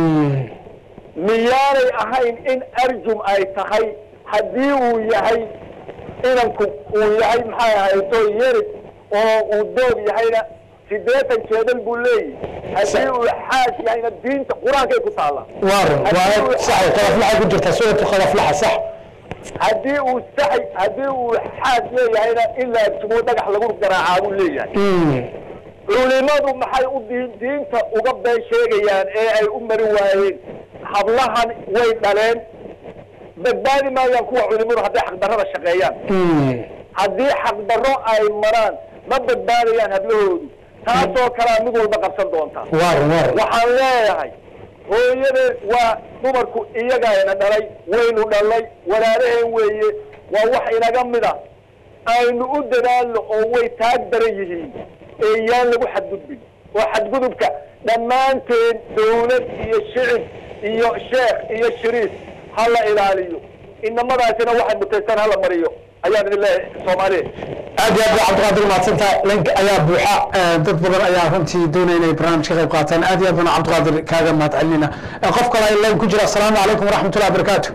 miyaanay ahayn in arjum ay tahay haddii uu yahay inanku uu yahay maxay ahayto yerid oo uu doog yahayna sideetan jeedal buu leeyahy haddii uu xaas yahayna diinta qur-aankay ku taalla waa run waa sax qadaflaxa ku jirta suuratu qadaflaxa sax haddii uu saxay haddii uu xaas leeyahayna in la arjumo dhagax lagu garaacaa buu leeyahay culimadu maxay u diin diinta uga been sheegayaan ee ay u mari waayeen hablahan way dhaleen badbaadi maayaan kuwa culimadu hadday xaqdarrada shaqeeyaan haddii xaqdarro ay maraan ma badbaadayaan hablahoodu taasoo kalea mid walba qabsan doonta waa run waa run waxaan leeyahay hooyadeed waa dumarku iyagayna dhalay waynu dhalnay walaalaheen weeye waa wax inaga mid a aynu u dadaalno oo way taag daran yihiin ee yaan lagu xadgudbin oo xadgudubka dhammaanteen dawlad iyo shicib iyo sheekh iyo shiriif ha la ilaaliyo inamadaasina waxay mutaysan hala mariyo ayaan idin leeyahay soomaaliya aad iyo aad baa cabdiqaadir mahadsantaha link ayaa buuxa dad badan ayaa runtii doonaya inay barnaamij ka qayb qaataan aad iyo aad baan cabdiqaadir kaaga mahad celinayna qof kale ay line ku jira asalaamu calaykum waraxmatullahi wabarakaatu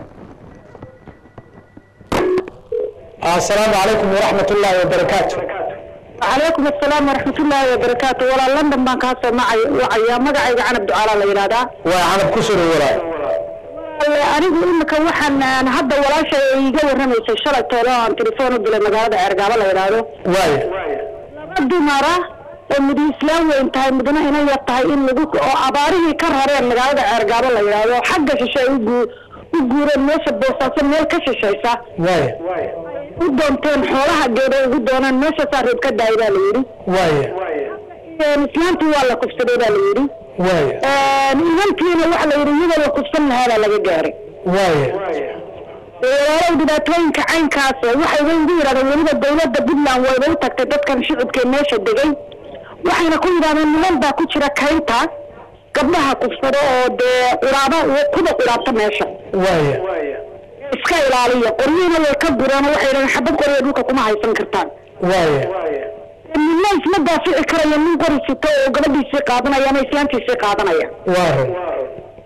asalaamu calaykum waraxmat ullahi wabarakaatu calaykum asalaam waraxmat ullaahi wabarakaatu walaa london baan kaa soo macay wacayaa magacayga canab ducaalaa la yidhahdaa waa canab ku soo dhawolaa Wale, anigu imika waxaan aan hadda walaasha ay iga warramaysay shalay toolo aan telefoon u dilay magaalada ceergaabo la yidhaahdo waayo laba dumara oo mid islaam weyn tahay midna ina yar tahay in lagu oo abaarihii ka rareen magaalada ceergaabo la yidhaahdo xagga shishe ay u guu- u guureen meesha boosaaso meel ka shishaysa waayo u doonteen xoolaha geeda ugu doonaan meeshaasaa reeb ka daay baa la yidhi waayo islaantii waa la kufsaday baa la yidhi waayo idantiina waxa la yidhi iyadoo la kufsan lahaa baa laga gaaray waayo walaalow dhibaatooyinka caynkaas waxayba igu yidhahdeen weliba dawladda puntland wayba u tagtay dadkan shicibkee meesha degay waxayna ku yidhahdeen niman baa ku jira kaynta gabdhaha kufsado oo dee quraaba kuda quraabta meesha waayo iska ilaaliya qoryihina way ka gureen oo waxay yidhahdeen xabad qorya dhulka kuma haysan kartaan waayo ninna isma daafici karaya nin qori sito oo gabadhiisii qaadanaya ama islaantiisii qaadanaya waa run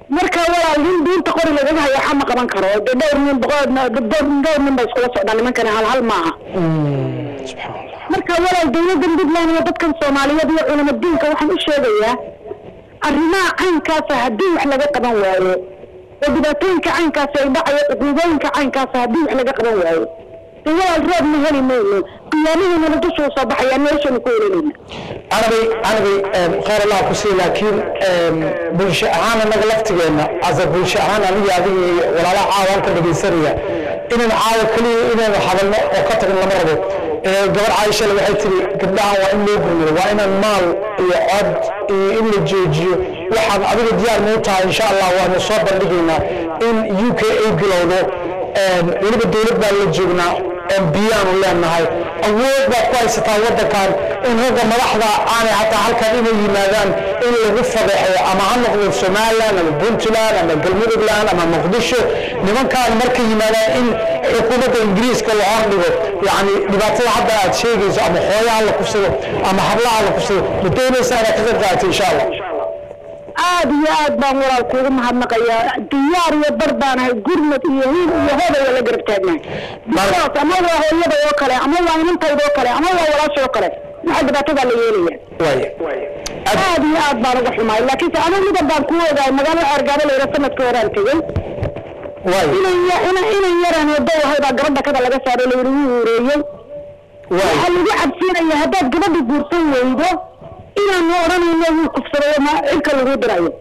marka walaal nin diinta qori lagaga hayo waxa ma qaban karo de dhowr nin boqol dhowr nin ba iskula socdaan nimankani hal hal maaha subxaan allah marka walaal dawladan puntland iyo dadkan soomaaliyeed iyo culamo diinka waxaan u sheegayaa arrimaha caynkaasa haddii wax laga qaban waayo oo dhibaatooyinka caynkaasi ay dhacayo cuquubooyinka caynkaasa haddii wax laga qaban waayo de walaal roob ma heli mayno qiyaamihiinana dushuu soo baxayaa meeshanu ku helanayna anabay anabay khayr allah ku sii laakiin bulsho ahaan anaga laftigeena asa bulsho ahaan aniga adiga iyo walaalaha caawa halka dhegaysanaya inaan caawa keliya inaynu hadalno oo ka tagin lama rabo gabar caaishale waxay tiri gabdhahan waa in loo gurmado waa inaan maal iyo cod iyo in la joojiyo waxaan adiga diyaar noo tahay insha allah waanu soo bandhigaynaa in u k ay bilowdo weliba dowlad baan la joognaa biyaanu leenahay awood baad ku haysataa waddankan in ragga madaxda aanay hataa halkan inay yimaadaan in lagu fadeexeeyo ama ha noqdo somaliland ama puntland ama galmudugland ama muqdisho nimankaan markay yimaadaan in xukuumadda ingiriiska la hordhigo yacni dhibaatada hadda aad sheegayso ama hooyaha la kufsado ama hablaha la kufsado ma doonaysa inaad ka qayb qaadato insha allah aad iyo aad baan walaal kuugu mahadnaqayaa diyaar iyo bar baanahay gurmad iyo hiil iyo hoodaya la garab taagnahay bilaas ama waa hooyada oo kale ama waa inantayda oo kale ama waa walaasha oo kale waxa dhibaatadaa la yeelaya waaya aad iyo aad baan uga xumaay laakiinse anigu midan baan kuu ogaay magaalo xeergaabo la yidhaha sanadka horaan tegey waaya inan ya- inan inan yaran wado ahay baa gabadha kada laga saaray la yidhi wuu ureeyey waaya waxaa lagu cabsiinaya haddaad gabadha guursan weydo inaanu odhanayno wuu kufsaday ma cirka lagu dirayo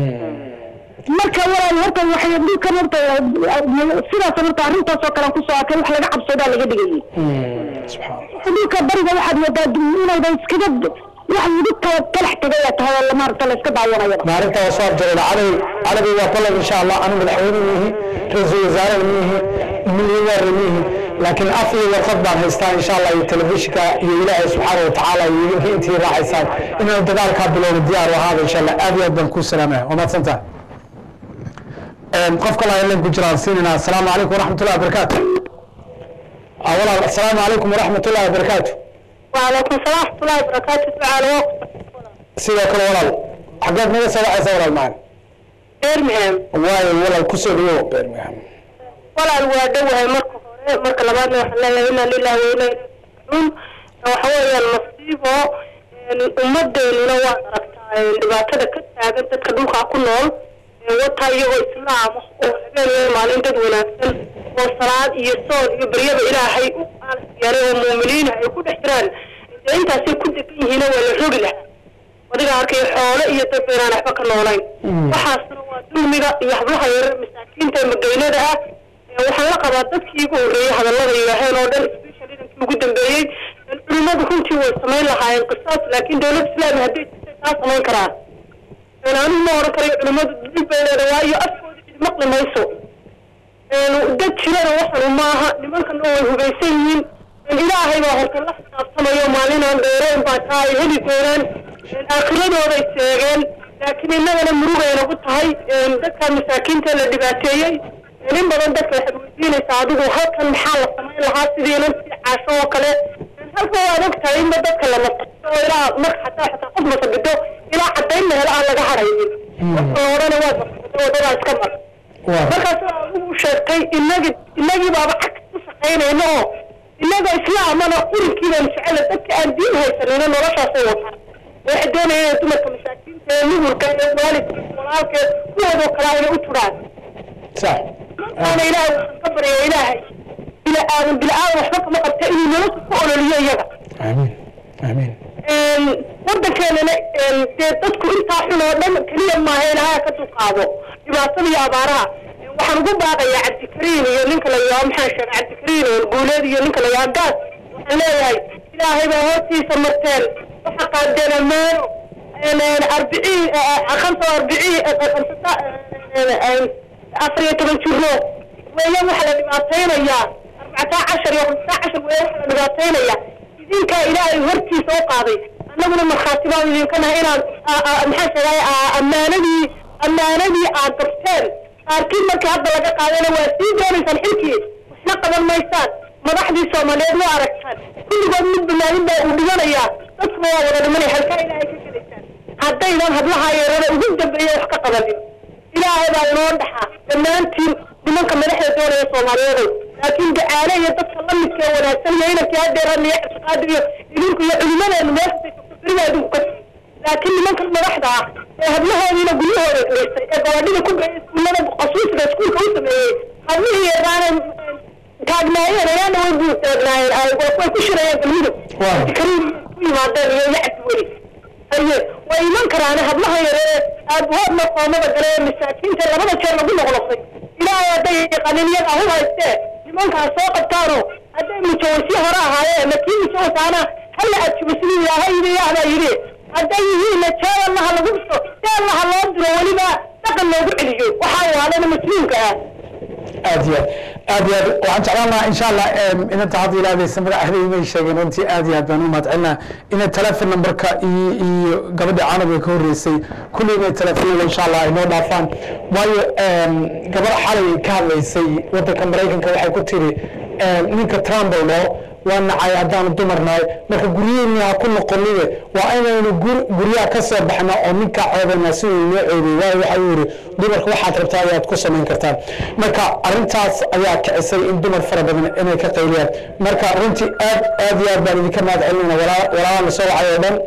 marka walaal horta waxay dhulkan horta sidaas horta arrintaasoo kale aan kusoo arkay wax laga cabsadaa laga dhigayay subxaan allah dhulka bariga waxaad moodaa inayda iskaga wax lagu tala talax tagaya tahay oo maaragta la iska daawanayaba maalinta waa soo abjarayna calabi calabi waa ballan insha allah anu madaxweyne miihi ra-iisul wasaarena miihi milyaneerna miihi laakiin af iyo warqad baan haystaa insha allah iyo telefishinka iyo ilaahay subxaana wa tacaala iyo idinka intii raacaysaan inaanu dagaalkaa bilowno diyaar u ahaada insha allah aad iyo aad baan kuu salaamaya waa mahadsantaha qof kale ayaan ku jiraan siinayna asalaamu calaykum waraxmatullahi wabarakaatu Ah, walaal asalaamu calaykum waraxmatullahi wabarakaatu وعليكم السلام ورحمة الله وبركاته تعالى sidoo kale walaal xaggeed naga soo wacaysa walaal macaan إيرمهم waayo walaal kusoo dhawow birmingham ولا الوادة وهي مركو هوري مركو لبادنا وحنا لنا لله وإنا يرجعون وحوالي المصيبة ummadeennuna waa aragtaa dhibaatada ka taagan dadka dhulkaa ku nool wataa iyagoo islaam ah oo habeenaya maalin dad wanaagsan oo salaad iyo soon iyo beryada ilaahay u aalasiyaalay oo muuminiina ay ku dhex jiraan dee intaasay ku degan yihiina waa la rogi lahaa adiga arkay xoole iyo dad baynaan waxba ka noolayn waxaasna waa dulmiga iyo hablaha yarar masaakiinta ee magaynada ah ee waxaan la qabaa dadkii ugu horreeyey hadallada yidhaaheen oo dhan special idankii ugu dambeeyey culimadu runtii way samayn lahaayeen qisaas laakiin dowlad islaami hadday jirtay taa samayn karaa anigu ma oran karayo culimadu dil bay leedahay waayo afkooda cid maqli mayso dad jirana waxanu maaha nimankana way hubaysan yihiin ilaahay baa horta la xisaabtamayo maalinaan dheereen baa taa ay heli doonaan aakhiradooday seegeen laakiin innagana murugay nagu tahay dadka masaakiinta la dhibaateeyey in badan dadka waxaad weydiinaysaa adigu halkan maxaa la samayn lahaa sidiinan si caasho oo kale halka waad og tahay inba dadka la masaxo oo ilaa marka xataa xataa qof masabido ilaa cadayn la helo aan laga hadhaynin dadka la odhana waad masaxday wadadaa iska mar markaas waa adigu sheegtay inagi inagii baaba cag ku shaqaynayna oo inaga islaamana urinkiibaan jecela dadka aan diin haysanina noloshaasay wataan waxay doonayeen inay dumarka masaakiinta ee nuhurka ee waalidka walaalka kuwoodoo kale inay u turaan sax ana ilaahay waxaan ka baryaa ilaahay bila aadan bila aadan waxba kama qabta inuu nolosha ku ololiyo iyaga amiin amiin waddankeenana dee dadku intaa xun oo dhan keliya maaha ilaahay ka dulqaado dhibaatada iyo abaaraha waxaan ugu baaqayaa cabdikariin iyo ninka la yidhaho maxaan sheegay cabdikariin oo guuleed iyo ninka la yidhaho gaas waxaan leeyahay ilaahay baa hortiisa marteen waxa qaadeen ammaano arbiciin khamsa arbiciin afar iyo toban jiro weeya waxaa la dhibaataynayaa arbacata cashar iyo khamsa cashar weeya waxaa la dhibaataynayaa idinkaa ilaahay hortiisa u qaaday annaguna markhaati baan idinka nahay inaad maxaan sheegay ammaanadii ammaanadii aad dabteen qaarkiin markii hadda laga qaadayna waa sii doonaysaan xilkii waxna qaban maysaan madaxdii soomaaliyeed waa aragtaan kulligood mid banaadin baa uu dhiganayaa dadkuna waa wada dhimanaya halkaa ilaahay ka gelaysaan haddaydan hablaha yeerada ugu dambeeya wax ka qabanin ilaahay baa inoo dhaxaa dhammaantiin nimanka madaxda doonaya soomaaliyeedow laakiin gacaale iyo dadka la midka ee wanaagsan iyo inankii hadeeran iyo ictiqaadi iyo idinku iyo culimadeenu meesha beriga adinku ka laakiin nimankan madaxda ah ee hablahoodiina guryahooda geystay ee gabadhida ku geeyay iskuullada qasuusiga iskuulka u sameeyey hablihii yaqaanay taagnaayeen ayaana way buu taagnaayeen way ku shirayeen galmudug kariim ku yimaadeen iyo yacdi weli haye way iman karaan hablaha yare ee aabahoodna qoomada gale ee masaakiinta labada jeer lagu noqnoqday ilaahay hadday yaqaanin iyaga hu haystee nimankaas soo qabtaano hadday mujawasyo hore ahaayeen lakii mujawasaana hala ajibo sidii ilaahay yidhi yaahbaa yidhi hadday yihiinna jee allaha lagu dhiso see allaha loo diro weliba dhaqan loogu celiyo waxaa waalana masluulka ah aad iyo aad aad iyo aad waxaan jeclaan lahaa insha allah inanta hadda ilaadaysa magaceeda imay sheegeen runtii aad iyo aad baan u mahadcelinaa inay telefon numberka iyo iyo gabadha caanaga ka horreysay kulli inay telefonada insha allah ay noo dhaafaan waayo gabadha xalay ka hadlaysay waddanka maraykanka waxay ku tiri ninka trump oo dhao waa nacay haddaanu dumar nahay marka guryaheeni ha ku noqonide waa inaynu guryaha ka soo baxna oo ninkaa ceebana si uu noo ceebay waayo waxa uu yidhi dumarka waxaad rabtaa ayaad ku samayn kartaan marka arrintaas ayaa kicisay in dumar fara badan inay ka qayliyaan marka runtii aad aad iyo aad baan idinka mahad celinayna walaalaan la soo wacay oo dhan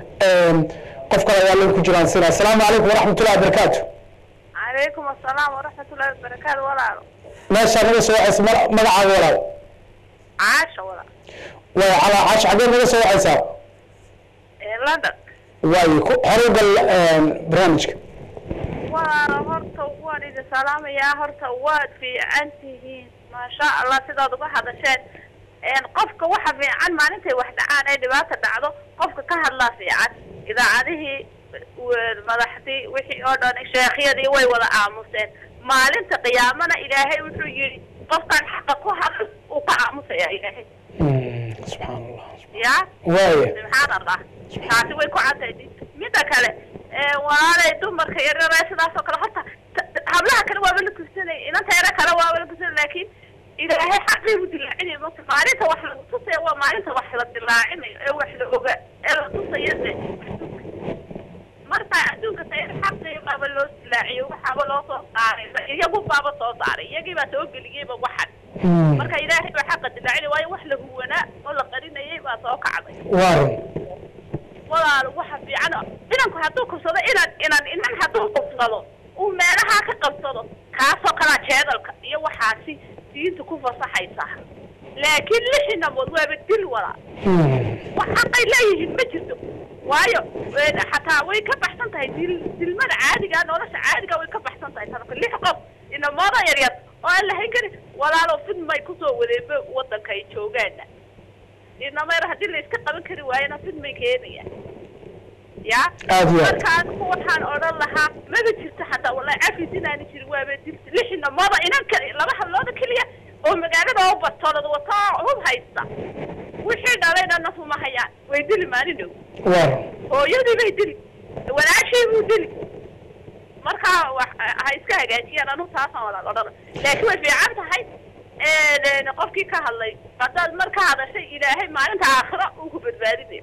qof kale ayaa lin ku jiraan sina asalaamu calaykum waraxmatullahi wabarakaatu calaykum asalaam waraxmatullahi wabarakaatu walaalo meeshaa naga soo wacaysa magacaaga walaal caasha walaal way calaa caash xaggee naga soo wacaysaa london waayo horey gal barnaamijka walaalo horta waan idin salaamayaa horta waad fiican tihiin maasha allah sidaad uga hadasheen qofka waxa fiican maalintay wax dhacaan ee dhibaata dhacdo qofka ka hadlaa fiican idaacadihii madaxdii wixii oo dhan sheekhyadii way wada aamuseen maalinta qiyaamana ilaahay wuxuu yidhi qofkan xaqa ku hadl uu ka aamusaya ilaahay subxaan allah ya waaya subxaan allah taasi way ku cadday midda kale walaalay dumarka yaryare sidaas oo kale horta hablaha kale waaba la kursanay inanta yare kale waaba la kursanay laakiin ilaahay xaqii u dilaacinayo marka maalinta wax lagu tusaya waa maalinta wax la dilaacinayo ee wax la oga ee la tusayo de marka adduunka sayr xaqii baaba loo dilaaciyo waxaaba loo soo saaray iyagu baaba soo saaray iyagii baa soo geliyeyba waxan marka ilaahay baa xaqa dilaacinay waayo wax la huwanaa oo la qarinayay baa soo kacday waaran walaal waxa fiican inanku hadduu kubsado inan inan inan hadduu kubsado uu meelahaa ka qabsado kaasoo kalaa jeedalka iyo waxaasi diinta ku fasaxaysa laakiin lix inamood waaba dil walaal wax xaqay leeyihiin ma jirto waayo xataa way ka baxsan tahay dil dilmada caadiga nolosha caadiga way ka baxsan tahay tanka lix qof inamooda yaryar oo aan lahayn karin walaalo fidmay kusoo wadeeba wadanka ay joogaana inameer haddii la iska qaban kari waayana fidmay keenayaan ya Aad iyo aad. marka adigu waxaan odhan lahaa maba jirto xataa wallahi cafis inaani jirin waaba dilta lix inamooda inan kale laba hadlooda keliya oo magaalada oo batolada wata hub haysta wixii dhalayna nafuma hayaan way dili maalin dhow waaran hooyadii bay dili walaashii buu dili marka wax- ha iska hagaajiyaan anu taasaan walaal odhan laakiin way fiican tahay een, qofkii ka hadlay haddaad mar ka hadashay ilaahay maalinta aakhira uu ku badbaadinayo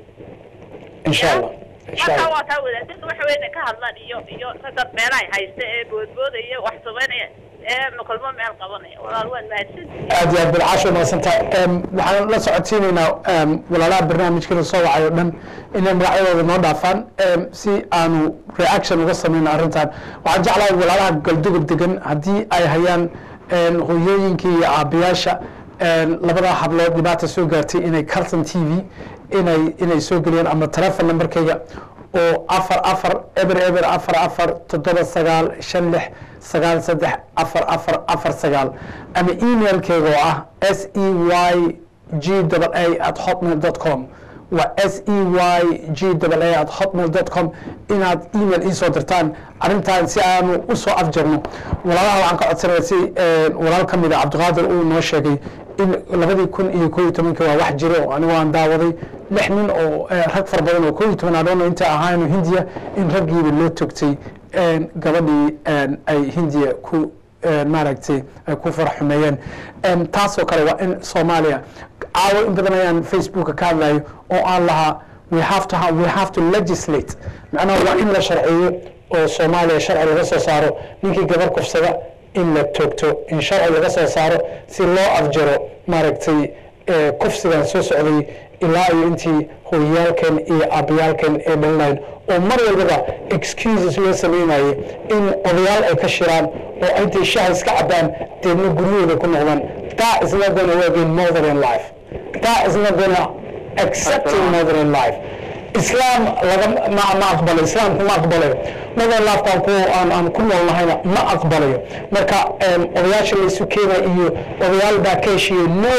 insha allah insha marka allah waa taa wadaadada waxa weyn ka hadlaan iyo iyo ragga meelahay haysta ee boodboodaya wax samaynaya ee kulmo meel qabanaya walaal waan mahadsan aad iyo aad bilcaasho mahadsantahay Em, waxaan la socodsiinaynaa em, walaalaha barnaamijkana soo wacay oo dhan inay magacyadooda noo dhaafaan em, si aanu reaction uga samayno arrintan waxaan jeclahay walaalaha galduga degan haddii ay hayaan em, hooyooyinkii iyo aabayaasha em, labada hablood dhibaata soo gaartay inay carton t v inay inay soo geliyaan ama telefon numberkayga oo afar afar eber eber afar afar toddoba sagaal shan lix sagaal saddex afar afar afar sagaal ama emailkeyga oo ah s e y g a at hotmail dot com waa s e y g a at hotmail dot com inaad email iisoo dirtaan arrintan si aanu usoo afjarno walaalaha waxaan ka codsanaya si eh, walaal ka mid a cabdiqaadir uu noo sheegay in labadii kun iyo koo iyo tobankii waa wax jiro oo anigu aan daawaday lix nin oo eh, rag fara badan oo koo iyo toban adhoona inta ahaayno hindiya in raggiiba loo togtay een, gabadhii een, ay hindiya ku een, maaragtay ay ku faraxumeeyeen Een, taasoo kale waa in soomaaliya caawo in badan ayaan facebooka ka hadlayo oo aan lahaa we have to have, we have to legislate macnaha waa in la sharciyo oo soomaaliya sharci laga soo saaro ninkii gabar kufsada in la toogto in sharci laga soo saaro si loo afjaro maaragtay eh, kufsigan soo socday ilaa iyo intii hooyayaalkan iyo aabayaalkan ee dhalinayn oo mar walbaba excuses loo sameynayay in odayaal ay ka shiraan oo intay shaha iska cabaan deedna guryahooda ku noqdaan that is not going to work in modern life that is not going to accept in modern life islaam laga ma ma aqbalayo islaamku ma aqbalayo modern lifekan ku aan aan ku noolnahayna ma aqbalayo marka em, odayaasha laysu keena iyo odayaal baa ka heshiiye no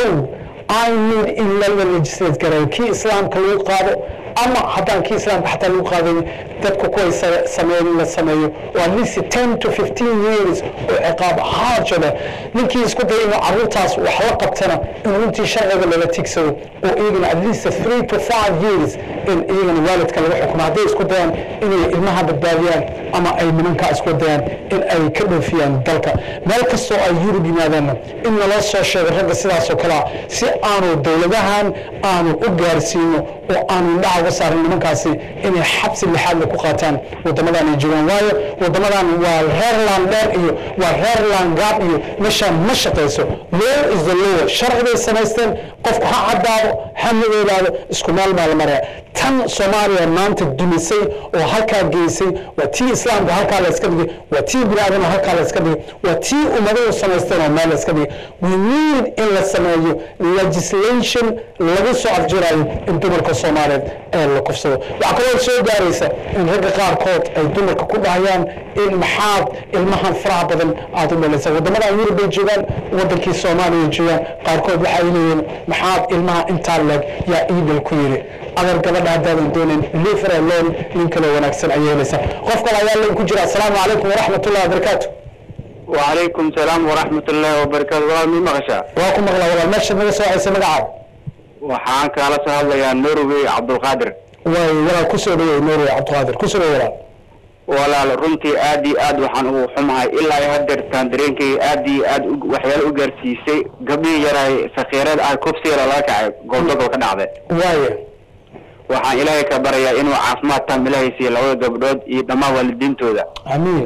I need in la legislate garayo kii islaamka lagu qaado ama haddaan kii islaamka xataa lagu qaadayn dadku kuway sa- sameeyeen in la sameeyo oo at least ten to fifteen years oo ciqaab haajo leh ninkii isku daya inuu carruurtaas wax la qabtana in runtii sharciga lala tigsado oo iyagana at least three to five years in iyagana waalidka lagu xukumo hadday isku dayaan inay ilmaha badbaadiyaan ama ay nimankaa isku dayaan in ay ka dhoofiyaan dalka meel kastoo ay yurub yimaadaanna in naloo soo sheego ragga sidaas oo kale ah si aanu dowladahan aanu u gaarsiino oo aanu indhaha uga saarin nimankaasi inay xabsi lixaadla ku qaataan wadamadan ay joogaan waayo wadamadan waa reer landheer iyo waa reer langaab iyo meeshaan ma shaqayso law is the law sharci bay samaysteen qofku ha caddaado ha madoobaado isku meel baa la maraya tan soomaaliya maanta dumisay oo halkaa geysay waa tii islaamka halkaa la iska dhigay waa tii bini aadamka halkaa la iska dhigay waa tii ummaduhu samaysteen oo meel la iska dhigay we need in la sameeyo legislation lagu soo afjirayo in dumarka soomaaliyeed ee la kufsado waxaa kaloo soo gaaraysa in ragga qaarkood ay dumarka ku dhahayaan in maxaad ilmahan faraha badan aada u dhalaysa wadamadan yurub bay joogaan wadankii soomaaliya joogaan qaarkood waxay leeyihiin maxaad ilmaha intaa leeg yaa iidal ku yiri adar gabadha haddaadan doonin liver alone nin kale wanaagsan ayay helaysaa qof kale ayaa layn ku jira asalaamu calaykum waraxmat ullahi wabarakaatu وعليكم السلام ورحمة الله وبركاته والله مين مغشى waa ku maqla walaal meesha naga soo haysa magacaada waxaan kaala soo hadlayaa norway cabdulqaadir way walaal kusoo dhaweey norway cabdiqaadir kusoo dhaweey walaal walaal runtii aad iyo aad waxaan ugu xumahay ilaa iyo hadeertaan dareenkayga aad iyo aad u- waxyaalo u gaarsiisay gabdhihii yaraay sakiireed ah kufsiga laga kacay goobdadoo ka dhacday waaye waxaan ilaahay ka barayaa inuu caafimaad taam ilaahay siiyo labada gabdhood iyo dhammaan waalidiintooda amiin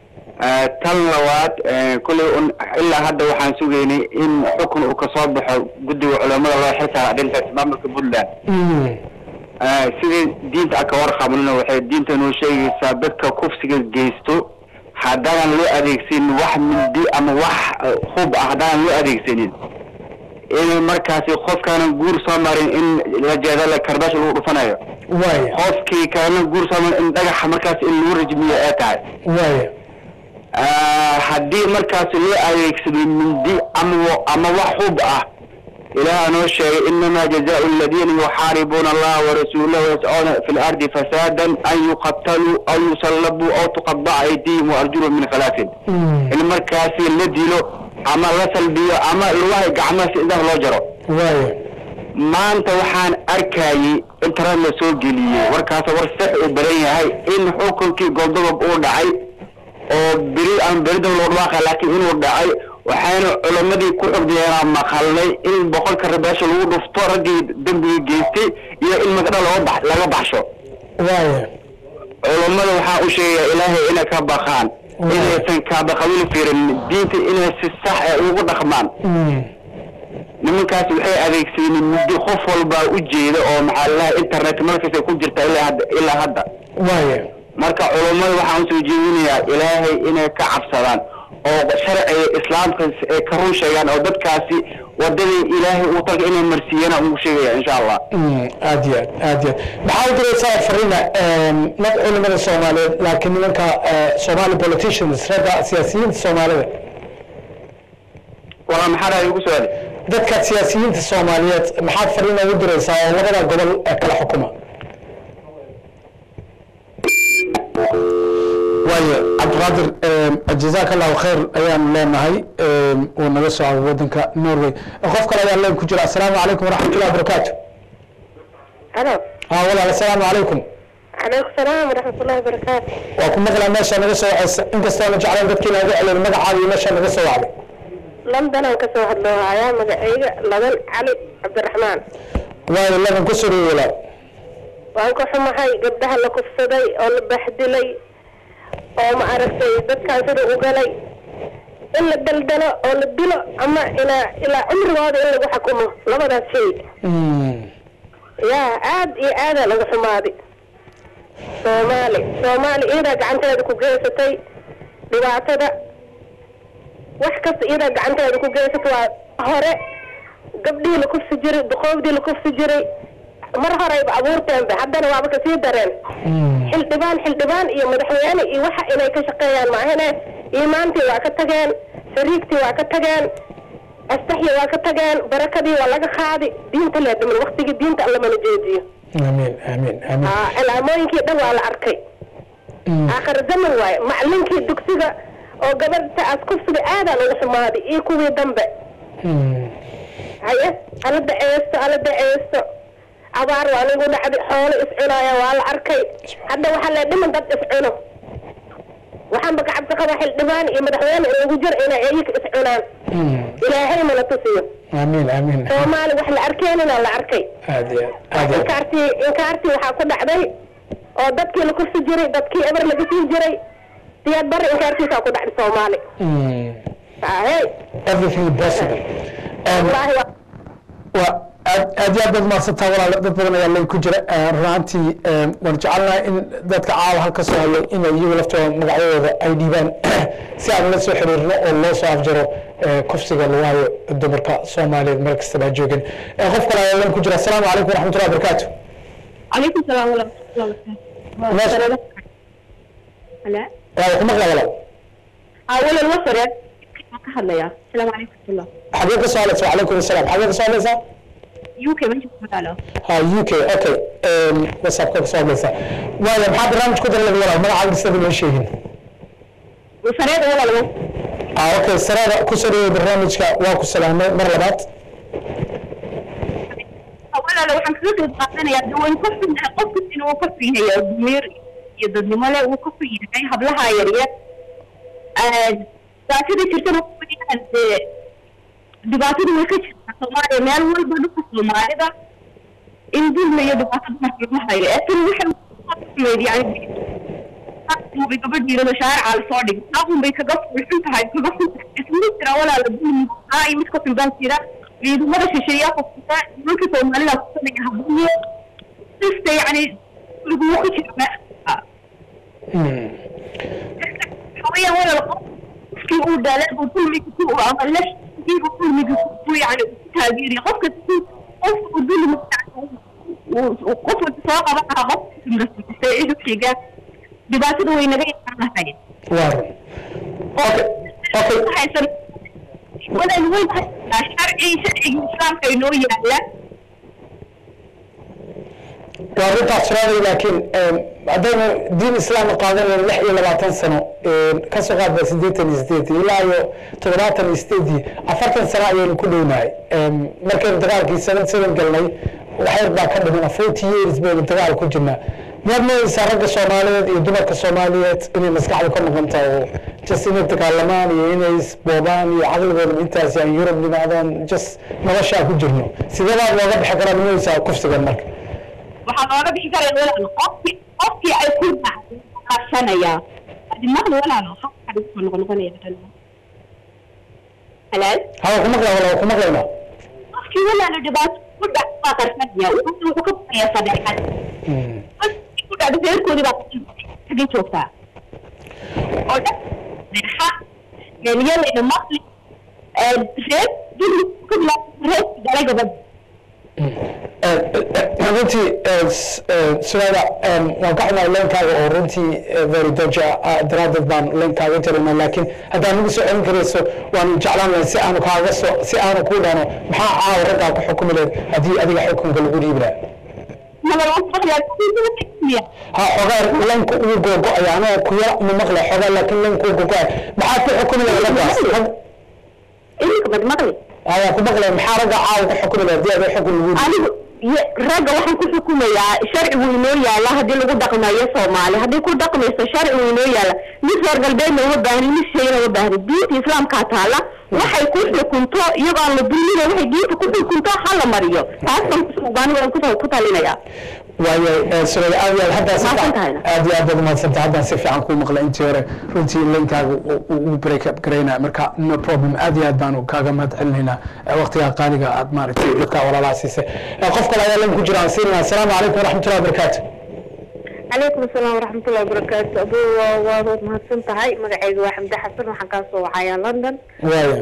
Eh, tan labaad eh, kulley un ilaa hadda waxaan sugaynay in xukun uu kasoo baxo guddiga culamada loo xilsaaray arrintaas maamulka puntland Eh, sidii diinta ka warqabnina waxay diinta noo sheegaysaa dadka kufsiga geysto haddaanan loo adeegsanin wax mindi ama wax eh, hub ah haddaanan loo adeegsanin in markaasi qofkaanan guur soo marin in la jeedala karbaash lagu dhufanayo waaye qofkii kalena guur soo marin in dhagaxa markaas in lagu rajmiyo ay tahay waaye Ah, haddii markaasi loo adeegsado mindi ama ama wax hub ah ilaah noo sheegay inamaa jazaau aladiina yuxaaribuuna allaha warasuulahu yascuuna fi lardi fasaadan an yuqataluu aw yusallabuu aw tuqadaca aydihim waarjuluhum min khilaafin in markaasi la dilo ama la salbiyo ama lugaha gacmaha si idah loo jaro waaye maanta waxaan arkayay internet la soo geliyey warkaas war sax uu badan yahay in xukunkii goobdogob uu dhacay oo beri aan beridan loo dhawaaqay laakiin inuu dhacay waxayna culammadii ku xogdiyeenaa maqalnay in boqolka rabaasho lagu dhufto raggii dembiga geystay iyo in magdha loo bax laga baxsho waaye culammada waxaa u sheegayaa ilaahay inay ka baqaan inaysan kaabaqawili fiirin diinta inay si sax ee ugu dhaqmaan nimankaas waxay adeegsadeen muddo qof walbaa u jeeda oo maxaa lalahay internet markasta ku jirta ilaa hadda ilaa hadda waaye marka culummada waxaan usoo jeedinayaa ilaahay inay ka cabsadaan oo sharciga islaamka ay ka run sheegaan oo dadkaasi wadadii ilaahay uu talka inay marsiiyana ugu sheegaya insha allah aad iyo aad aad iyo aad maxaa u diraysaa farina nad culimada soomaaliyeed laakiin nimanka eh, somali politicians ragga siyaasiyiinta soomaalida walaa maxaa dhahay ugu soo dadka siyaasiyiinta soomaaliyeed maxaad fariin ugu diraysaa oo labada gobol ee kala xukuma waayo cabdiqaadir jazaaka allahu khayr ayaan leenahay uu naga soo cabo wadanka norway qof kale ayaa leen ku jira asalaamu calaykum waraxmatullahi wabarakaatu alo haa walaal asalaamu calaykum calaykum salaam waraxmatullahi wabarakaatu waa ku maqlaa meesha naga soo wacaysa inkastoona jeclayn dadkii naga celin magacaada iyo meesha naga soo wacday londonaan kasoo hadloo hayaa magacayga ladan cali cabdiraxmaan waayo ladan ku soo dhawo walaal waan ka xumahay gabdhaha la kufsaday oo la baxdilay oo ma aragtay dadkaan sida u galay in la daldalo oo la dilo ama ilaa ilaa cumrigooda in lagu xukumo labadaas shay yaa aad iyo aadaa laga xumaaday soomaali soomaali iyadaa gacanteeda ku geysatay dhibaatada wax kasta iyadaa gacanteeda ku geysatay waa hore gabdhihii la kufsi jiray duqoobdii la kufsi jiray mar horeyba abuurteenba haddana waaba kasii dareen xildhibaan xildhibaan iyo madaxweyne iyo waxa inay ka shaqeeyaan maahane iimaantii waa ka tageen sariigtii waa ka tageen astaxyi waa ka tageen barakadii waa laga qaadi diinta lee dhiman waktigii diinta allamana jeediyo amiin amiin amiin aa cilaamooyinkii dhan waa la arkay aakhir zaman waaye macalinkii dugsiga oo gabadhta aas kufsiga aadaa lagu xumaaday iyo kuwii dambe haye ala daceesto ala daceesto abaar waa lagu dhacday xoolo iscunaaya waa la arkay hadda waxaa lee dhiman dad iscuno waxaanba ka cabsi qaba xildhibaan iyo madaxweyne in lagu jiro inay iyaga iscunaan ilaahay mana tusiyo amiin amiin soomaali wax la arkeenina la arkay aad iyo aad iyo inkaartii inkaartii waxaa ku dhacday oo dadkii la kufsi jiray dadkii eber laga sii jiray siyaad bari inkaartiisaa ku dhacday soomaali hey everything possible wallaahi waa waa aad aad iyo aad baad mahadsantaa walaal dad badan ayaa lay ku jira runaantii waan jecelnahay in dadka caawa halka soo hadlay inay iyagu laftooda magacyadooda ay dhiibaan si aan la soo xiriirno oo loo soo afjaro kufsiga lagu hayo dumarka soomaaliyeed meel kasta baa joogin qof kale ayaa lan ku jira asalaamu calaykum waraxmatullahi wabarakaatu عليكم السلام ورحمة الله وبركاته. هلا waa ku maqla walaal أولا الوصر هلا السلام عليكم ورحمة الله xagee ka soo hadlaysa wacalaykum asalaam xagee ka soo hadlaysaa يوكي ما نشوف مقالة ha u k okay whatsappka ka soo hadlaysa waaya maxaa barnaamij ku darlay walaal magacaaga sida loo sheegin وسريد ولا لو ah okay sarada ku soo dhaweey barnaamijka waa ku salaamay mar labaad أولا لو حنكسر قاطنا يا دول كفر قفر إنه كفر هي ضمير يضد ملا وكفر هي هبلها يا ريت ذاكرة ترتنا كفر dhibaatada way ka jirtaa soomaaliya meel walba dhulka soomaalida in dulma iyo dhibaatada marka lagu hayo ee tan waxay yani bay gabadhiirada shaarica lasoo dhigay taaqun bay kaga fulxun tahay kaga fun isma jira walaala dulmigaa iyo mid ka filbaan jira ciidamada shisheeyaa kufta nimanka soomaalida kusanaya habuye sista yani lagugu ka jira meesha hawayaan walaala qofkii uu daalay buu dulmiga ku ama lesh diibu dulmiga ku yani ku taageeriya qofka qof uu dulmi qofka soo qaban karaa qofka mas'uulista ciidu xiga dhibaatada way naga yaqaan lahayd waa run okay okay haysan walaal weyn sharci sharciga islaamka inoo yaala waa runtaas suraday laakiin haddaynu diin islaam qaadanayno lix iyo labaatan sano ka soo qaadba siddeetan iyo sideedii ilaa iyo toddobaatan iyo sideedii afartan sano ayaynu ku dhownahay markaynu dagaalkii seven seven galnay waxyar baa ka dhiman forty years baynu dagaal ku jirnaa miyaad moodaysaa ragga soomaaliyeed iyo dumarka soomaaliyeed inay maskaxda ka noqon tahay oo just inay dagaalamaan iyo inay isboobaan iyo caqligooda intaas aan yurub nimaadaan just noloshaa ku jirno sideebaad looga bixi karaa moodaysaa kufsigan marka waxaa looga bixi karaya walaal qofki qofkii ay ku qarsanayaa adimada walaal qofka kusoo noqonoqonaya halaal hawa ku maqla wala ku maqlayna qofkii walaal dhibaato ku dhac baa qarsanaya wuxuu wuxuu ka baqayaa sadeexad qofkii ku dhacdo reerkoodii baa xagee joogtaa oo dhan sadeexa yaaliyalayna maqli reer dulli ka bilaabta reerkii dhalay gabadha runtii suraada waan ka xumahay leenkaaga oo runtii very doja daraaddeed baan leenkaaga jarayna laakiin haddaan nagu soo celin karayso waanu jeclaan lahay si aanu kaaga soo si aanu kuu dhahno maxaa caawa raggaa ku xukumi lahayd haddii adiga xukunka lagu dhiibi lahaa ha xogaa leenka ugu googo-aya anoo ku yara uma maqlay xogaa laakiin leenka ugu googo-aya maxaad ku xukumi lahayd raggaas ayaa ku maqlay maxaa ragga caawa ku xukumi lahayd haddii adiga xukun lagu dhiibi anigu ye- ragga waxaan ku xukumayaa sharcigu inoo yaala haddii lagu dhaqmayo soomaali haddii ku dhaqmayso sharcigu inoo yaala mid reer galbeedna uma baahni mid shayna uma baahni diinta islaamkaa taala waxay ku xukunto iyagoo aan la dulmina waxay diinta ku xukunto ha la mariyo taas baan ku- baan waan ku- ku talinayaa waayo sida aad iyo aad haddaa si fiican aad iyo aad baad umahadsantay haddaan si fiican kuu maqlay intii hore runtii linkaaga uu break up garaynaya marka no problem aad iyo aad baanu kaaga mahad celinaynaa waqtigaa qaaliga aad maaragtay dadkaa walaalaha siisay qof kale ayaa lin ku jira aan siinayna asalaamu calaykum waraxmatullahi wabarakaatu calaykum asalaam waraxmatullahi wabarakaatu abu waad mahadsan tahay magacayga waa xamde xasan waxaan kaa soo wacayaa london waaya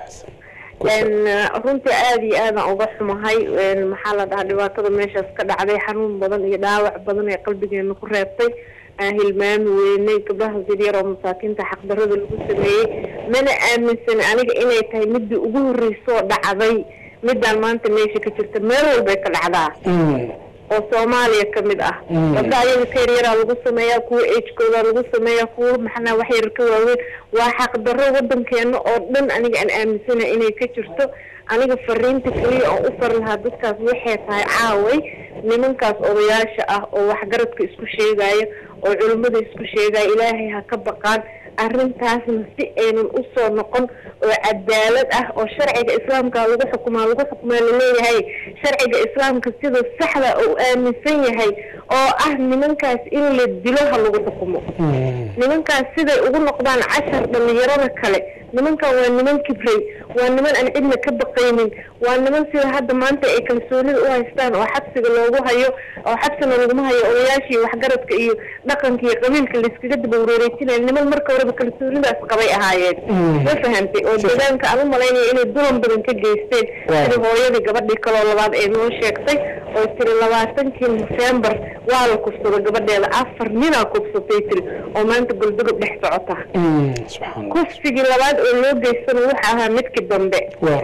runtii aada iyo aadaan uga xumahay maxaa la dhahaa dhibaatada meeshaas ka dhacday xanuun badan iyo dhaawac badan ee qalbigeena ku reebtay aan hilmaami weynay gabdhaha yaryar oo masaakiinta xaqdarada lagu sameeyey mana aaminsan aniga inay tahay midii ugu horreysoo dhacday midaan maanta meesha ka jirta meel walbay ka dhacdaa oo soomaaliya kamid ah gabdha ayaga ka yaryaraa lagu sameeyaa kuwa agekooda lagu sameeyaa kuwa maxanaa wax yar ka waaweyn waa xaqdarro wadankeena oo dhan aniga aan aaminsana inay ka jirto aniga fariinta keliya oo u far lahaa dadkaas waxay tahay caaway nimankaas odayaasha ah oo waxgaradka isku sheegaya oo culimmada isku sheegaya ilaahay ha ka baqaan arrintaasna si aynan usoo noqon oo cadaalad ah oo sharciga islaamka lagu xukumaa lagu xukumaa laleeyahay sharciga islaamka sida saxda oo aaminsan yahay oo ah nimankaas in la dilo ha lagu xukumo nimankaas siday ugu noqdaan cashar dhalinyarada kale nimankan waa niman kibray waa niman aan cidna ka baqaynin waa niman sida hadda maanta ay kalsoonida u haystaan oo xabsiga loogu hayo oo xabsina laguma hayo odayaashii waxgaradka iyo dhaqanka iyo qabiilka layskaga daba wareereysinaya niman marka horeba kalsoonidaas qabay ahaayeen ma fahamtay oo deegaanka aan u malaynaya inay dulan badan ka geysteen sida hooyadii gabadhii kaloo labaad ee noo sheegtay oo tiri labaatankii nofembar waa la kufsada gabadheeda afar ninaa kufsatay tiri oo maanta goldogob dhex socota kufsigii labaad oo loo geystana wuxuu ahaa midkii dambe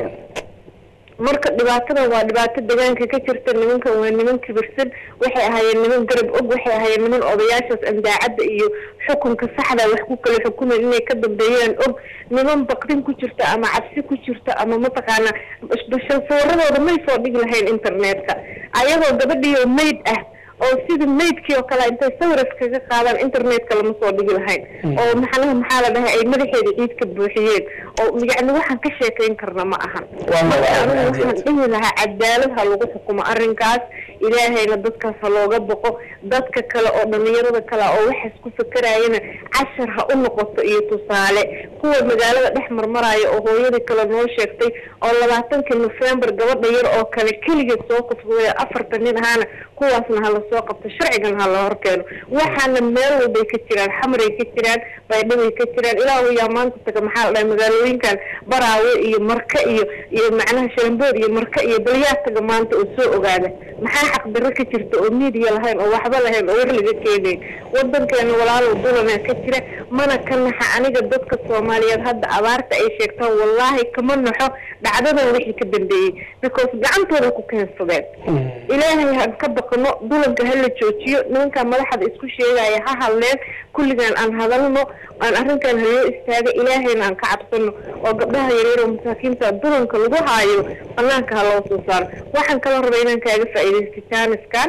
marka dhibaatadan waa dhibaato deegaanka ka jirta nimankan waa niman kibirsan waxay ahaayeen niman garab og waxay ahaayeen niman odayaashaas andaacadda iyo xukunka saxda wax ku kala xukumayn inay ka dambeeyaan og niman baqdin ku jirta ama cabsi ku jirta ama mataqaana sawirradooda may soo dhigi lahayn internetka ayagoo gabadhiyo mayd ah oo sida maydkii oo kale intay sawir iskaga qaadaan internetka lama soo dhigi lahayn oo maxanaha maxaa la dhahay ay madaxeeda ciid ka buuxiyeen oo yacni waxaan ka sheekayn karna ma ahan marka anigu waxaan dhihi lahaa cadaalad ha lagu xukumo arrinkaas ilaahayna dadkaas ha looga boqo dadka kale oo dhalinyarada kale oo waxaas ku fakerayana cashar ha u noqoto iyo tusaale kuwa magaalada dhex marmaraya oo hooyadii kale noo sheegtay oo labaatankii nofembar gabadha yar oo kale keligeed soo kufsaday afartan nin ahaana kuwaasna hala soo qabto sharcigan ha la horkeeno waxaana meel walbay ka jiraan xamaray ka jiraan baydhabay ka jiraan ilaahu yaa maanta taga maxaa la dhahay magaalooyinkan baraawe iyo marka iyo iyo macnaha shalambood iyo marka iyo balyaa taga maanta oo soo ogaada maxaa xaqdarro ka jirta oo miidiya lahayn oo waxba lahayn oo war laga keenayn wadankeena walaalow dulana ka jira mana ka naxa aniga dadka soomaaliyeed hadda abaarta ay sheegtaan wallaahi kama naxo dhacdadan wixii ka dambeeyey because gacantooda ku keensadeen ilaahay han ka baqno dulanka ha la joojiyo nimankaa madaxda isku sheegaya ha hadleen kulligaan aan hadalno aan arrinkan haloo istaaga ilaahayna aan ka cabsano oo gabdhaha yaryar oo masaakiinta dulanka lagu haayo banaanka ha loo soo saaro waxaan kala rabay inaan kaaga faa'iidaysta jaaniskan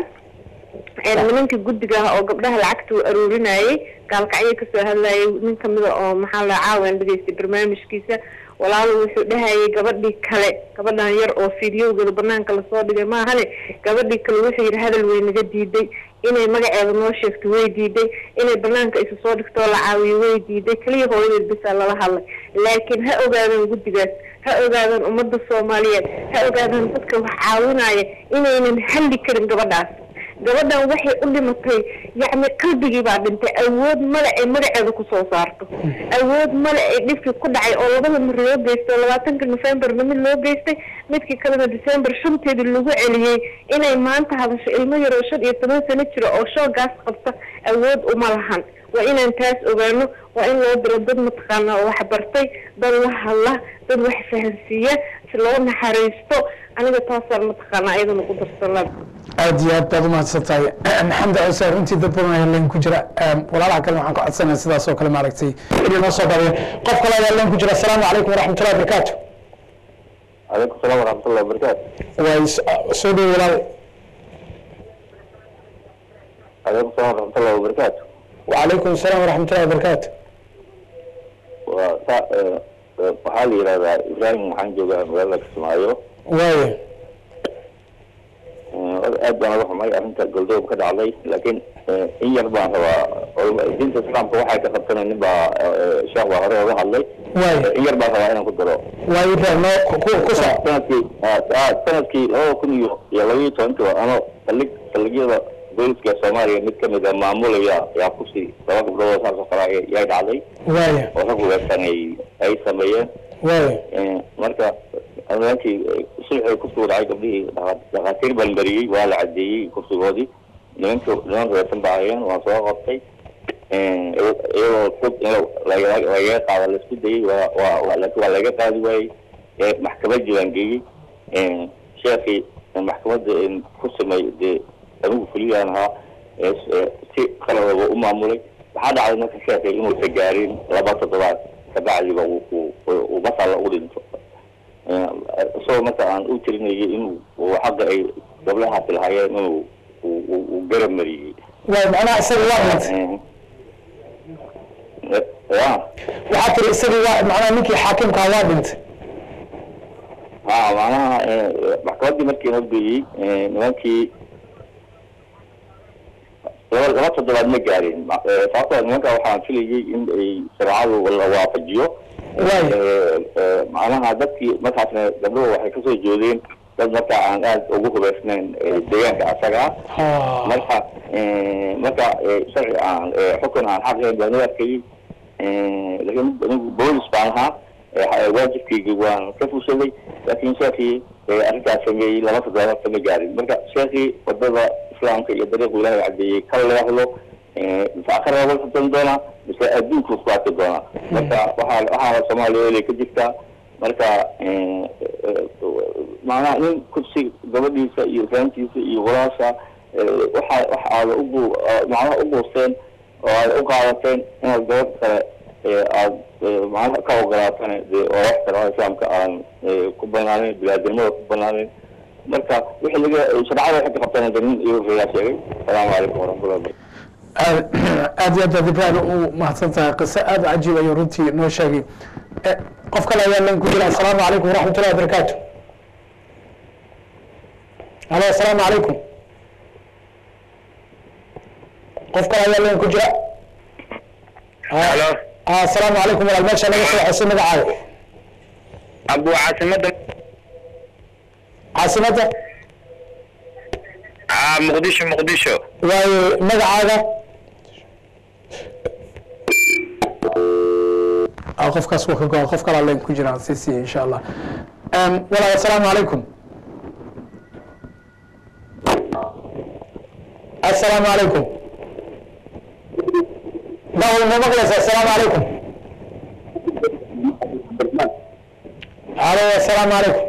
nimanka guddiga ah oo gabdhaha lacagta u aruurinayay gaalkacyo kasoo hadlayay nin kamida oo maxaa la caawan dhegaystay barnaamijkiisa walaalo wuxuu dhahayay gabadhii kale gabadhan yar oo fideogooda banaanka lasoo dhigay maahane gabadhii kale wuxuu yidhi hadal way naga diiday inay magaceeda noo sheegto way diiday inay banaanka isu soo dhigto oo la caawiyo way diiday keliya hooyadeed bisaa lala hadlay laakiin ha ogaadaan guddigaas ha ogaadaan ummadda soomaaliyeed ha ogaadaan dadka wax caawinaya inaynan halli karin gabadhaas gabadhan waxay u dhimatay yacni qalbigii baa dhintay awood male ay magaceeda kusoo saarto awood male ay dhibkii ku dhacay oo labada mar loo geystay oo labaatanka nofembarna mid loo geystay midkii kalena december shanteedii lagu celiyey inay maanta hadasho ilmo yar oo shan iyo toban sano jira oo shoogaas qabta awood uma lahan waa inaan taas ogaano waa in loo diro dad mataqaana oo wax bartay dad la hadla dad wax fahansiiya si loo naxariisto aniga taasaan mataqaana ayadana ku darsanaa aad iyo aad baad umahadsan tahay maxamed cuseen runtii dad badan ayaa leen ku jira walaalaha kale waxaan ku codsanaya sidaas oo kale maaragtay inay noo soo badiyeen qof kale ayaa leen ku jira asalaamu calaykum waraxmatullahi wabarakaatu calaykum salaam waraxmatullahi wabarakaatu way soo dhow walaal calaykum salaam waraxmatullahi wabarakaatu wacalaykum asalaam waraxmatullahi wabarakaatu waa sa waxaa la yidhahdaa ibraahim waxaan joogaa magaalada kismaayo waayo aad baan uga xumay arrinta goldoob ka dhacday laakiin in yar baan rabaa culama- diinta islaamka waxay ka qabtana nin baa sheekh baa hore oga hadlay in yar baan rabaa inaan ku daro waayo ibrahim noo ku ku soo sanadkii ah, sanadkii labada kun iyo iyo laba iyo tobankii ano saldhig saldhigyada booliska soomaaliya mid kamid a maamulaya yaa kusi laba gabdhood oo saas oo kale ay- yay dhacday waayo oo rag weersan ay ay sameeyeen waayo Eh, marka nimankii sulxii kursigu dhacay gabdhihii dhaqa- dhakhaatiir baan mariyey waa la cadeeyey kursigoodii nimanka nimanka weersan baa hayeen waan soo qabtay Eh, iyagoo fog in laga- lagaga qaado laisku dayey waa waa waa- laakiin waa laga qaadi waayey Eh, maxkamadii baan geeyey Eh, sheekii maxkamadda eh, ku sameeyey dee anigu fuliyaan ahaa eh, s- eh, si qaladaba u maamulay waxaa dhacday marka sheekii inuusa gaarin laba toddobaad kabacdiba uu uu- uu uu basalla u dhinto Eh, isagoo marka aan u tirinayay inuu uu xagga ay gabdhahaasi lahaayeen inuu uu- uu uu garab mariyey waayo macnaha isaga waa dhintay Eh, ya waxaa tiri isagii waa macnaha ninkii xaakimkaa waa dhintay ha macnaha eh, maxkamaddii markii noo geeyey eh, nimankii laba laba toddobaad ma gaarin Ma- eh, sababtoo nimanka waxaan filayay in ay shareecadu la waafajiyo Eh, eh, macnaha dadkii markaasna gabdhuhu waxay kasoo jeedeen dad marka aan aad ugu hubaysnayn eh, deegaanka asaga ah marka eh, marka eh, sharci aan eh, xukun aan xaq lahayn baan u arkayay Eh, laakiin anigu boolis baan ahaa Eh, ha- waajibkaygii waan ka fushaday laakiin sheekii eh, arrintaas sameeyey laba toddobaad kama gaarin marka sheekii wadada islaamka iyo dariiqu ilaahay cadeeyey ka leexdo eh, mise akhira laga xudan doonaa mise adduunku isku arki doonaa marka waxaa waxaana soomaaliya elay ka jirtaa marka eh, eh, macnaha nin kursi gabadhiisa iyo islaantiisa iyo walaasha eh, waxa waxa aada ugu macnaha u guusteen oo aad u qaadateen inaad gabadh kale ee aad ee, macnaha ka ogolaatana dee oo wax kale oo islaamka aan ee, ku banaaneyn biniaadamada ku banaaneyn marka wixii laga shareecada waxay ka qabtaan de nin iyo reeyaa sheegay asalaamu calaykum waraxmatullahi wabarakatu aad aad iyo aad baad ibrahim u mahadsan tahay qiso aad u cajiib ayuu runtii noo sheegay Eh, qof kale ayaa lan ku jira asalaamu calaykum waraxmatullahi wabarakaatu halo asalaamu calaykum qof kale ayaa lan ku jira halo asalaamu calaykum walaal meesha naga soo xusay magacaaga abu caasimada caasimadda ah muqdisho muqdisho waayo magacaaga Ah, qofkaas waa ka go qof kalaa leen ku jiraan si si insha allah Em, walaal asalaamu calaykum asalaamu calaykum dawal ma maqlaysa asalaamu calaykum alo asalaamu calaykum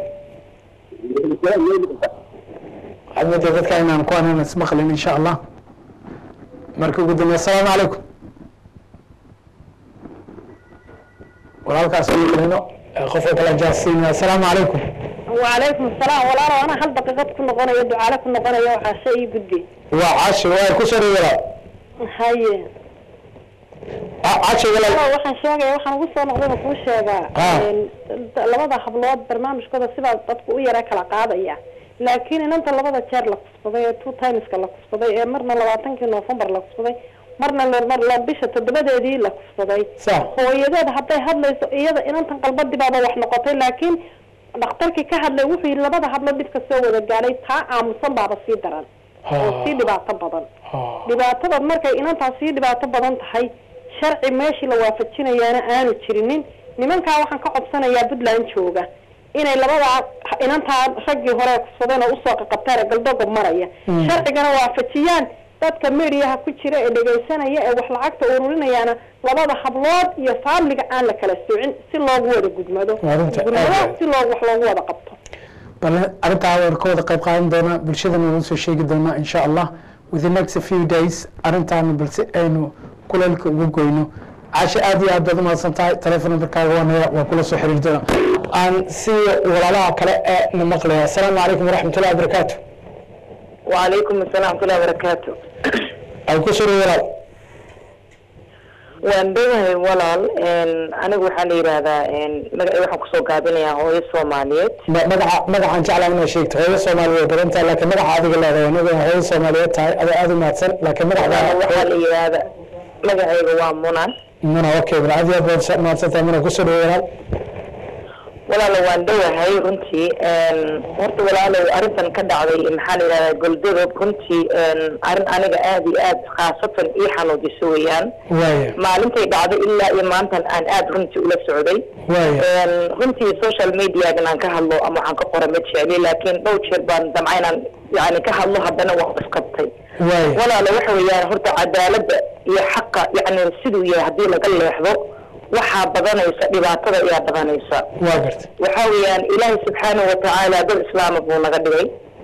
waxaad moodaa dadka inaan ku anan ismaqlin insha allah marka ugu dambeya asalaamu calaykum walaalkaas ugu kalino qofka kale jaasiin asalaamu calaykum وعليكم السلام ولا أنا أنا هل دقيقة كنا قنا يدعو على كنا قنا يوم عشاء بدي waa cashi waa ku soo walaal هاي cashi walaal أنا waxaan sheegaya waxaan ugu soo noqday kuu sheegaa Ah. een, labada hablood barnaamijkooda sidaa dadku u yara kala qaadaya laakiin inanta labada jeer la kufsaday ee two timeska la kufsaday ee marna labaatankii november la kufsaday marna la- mar la bisha toddobadeedii la kufsaday Sax. hooyadeed hadday hadlayso iyada inantan qalbadii baaba wax noqotay laakiin dhakhtarkii ka hadlay wuxuu yidhi labada hablo dhibka soo wada gaadhay taa aamusan baaba sii daran oo sii dhibaato badan dhibaatada markay inantaas sii dhibaato badan tahay sharci meeshii la waafajinayaana aanu jirinin nimankaa waxaan ka codsanayaa puntland jooga inay labadaa inantaa raggii hore kufsadeen oo usoo qaqabtaan ee galdogob maraya Mm. sharcigana waafajiyaan dadka mediaha ku jira ee dhegaysanaya ee wax lacagta ururinayaana labada hablood iyo faamiliga aan la kala soocin si loogu wada gudmado Waa runta, gudmado aad. si loo wax loogu wada qabto bal arrintaa waan ka wada qayb qaadan doonaa bulshadana waan soo sheegi doonaa insha allah within next few days arrintaana balse aynu kuleelka ugu goyno caashe aad iyo aad baad umahadsan tahay telefon numberkaaga waan haya waan kula soo xiriiri doonaa aan si walaalaha kale ee na maqlaya asalaamu calaykum waraxmatullahi wabarakaatu وعليكم السلام ورحمة الله وبركاته ay ku soo walaal waan dhowahay walaal anigu waxaa la yidhaahdaa magaca waxaan kusoo gaabinayaa hooyo soomaaliyeed Ma- magaca magacaan jeclaa inaad sheegto hooyo soomaaliyeed badan tahay laakiin magaca adiga leedahay anaga hooyo soomaaliyeed tahay adoo aada u mahadsan laakiin waxaa la magacda yidhaahda magacayga waa munan muna okay bal aad iyo aad baad mahadsan tahay muna kusoo dhawo walaal walaalo waan dhowahay runtii horta walaalow arrintan ka dhacday maxaa la yidhahdaa goldadob runtii arrin aniga aad iyo aad khaasatan ii xanuujiso weeyaan waaya maalintay dhacday ilaa iyo maantan aan aad runtii ula socday waaya runtii social mediagan aan ka hadlo ama waxaan ka qora ma jecli laakiin dhowr jeer baan damca inaan yani ka hadlo haddana waan isqabtay waaya walaalo waxa weeyaan horta cadaaladda iyo xaqa yani siduu yahay haddii laga leexdo waxaa badanaysa dhibaatada ayaa badanaysa waa garta waxa weeyaan ilaahay subxaanahu watacaala dad islaama buu naga dhigay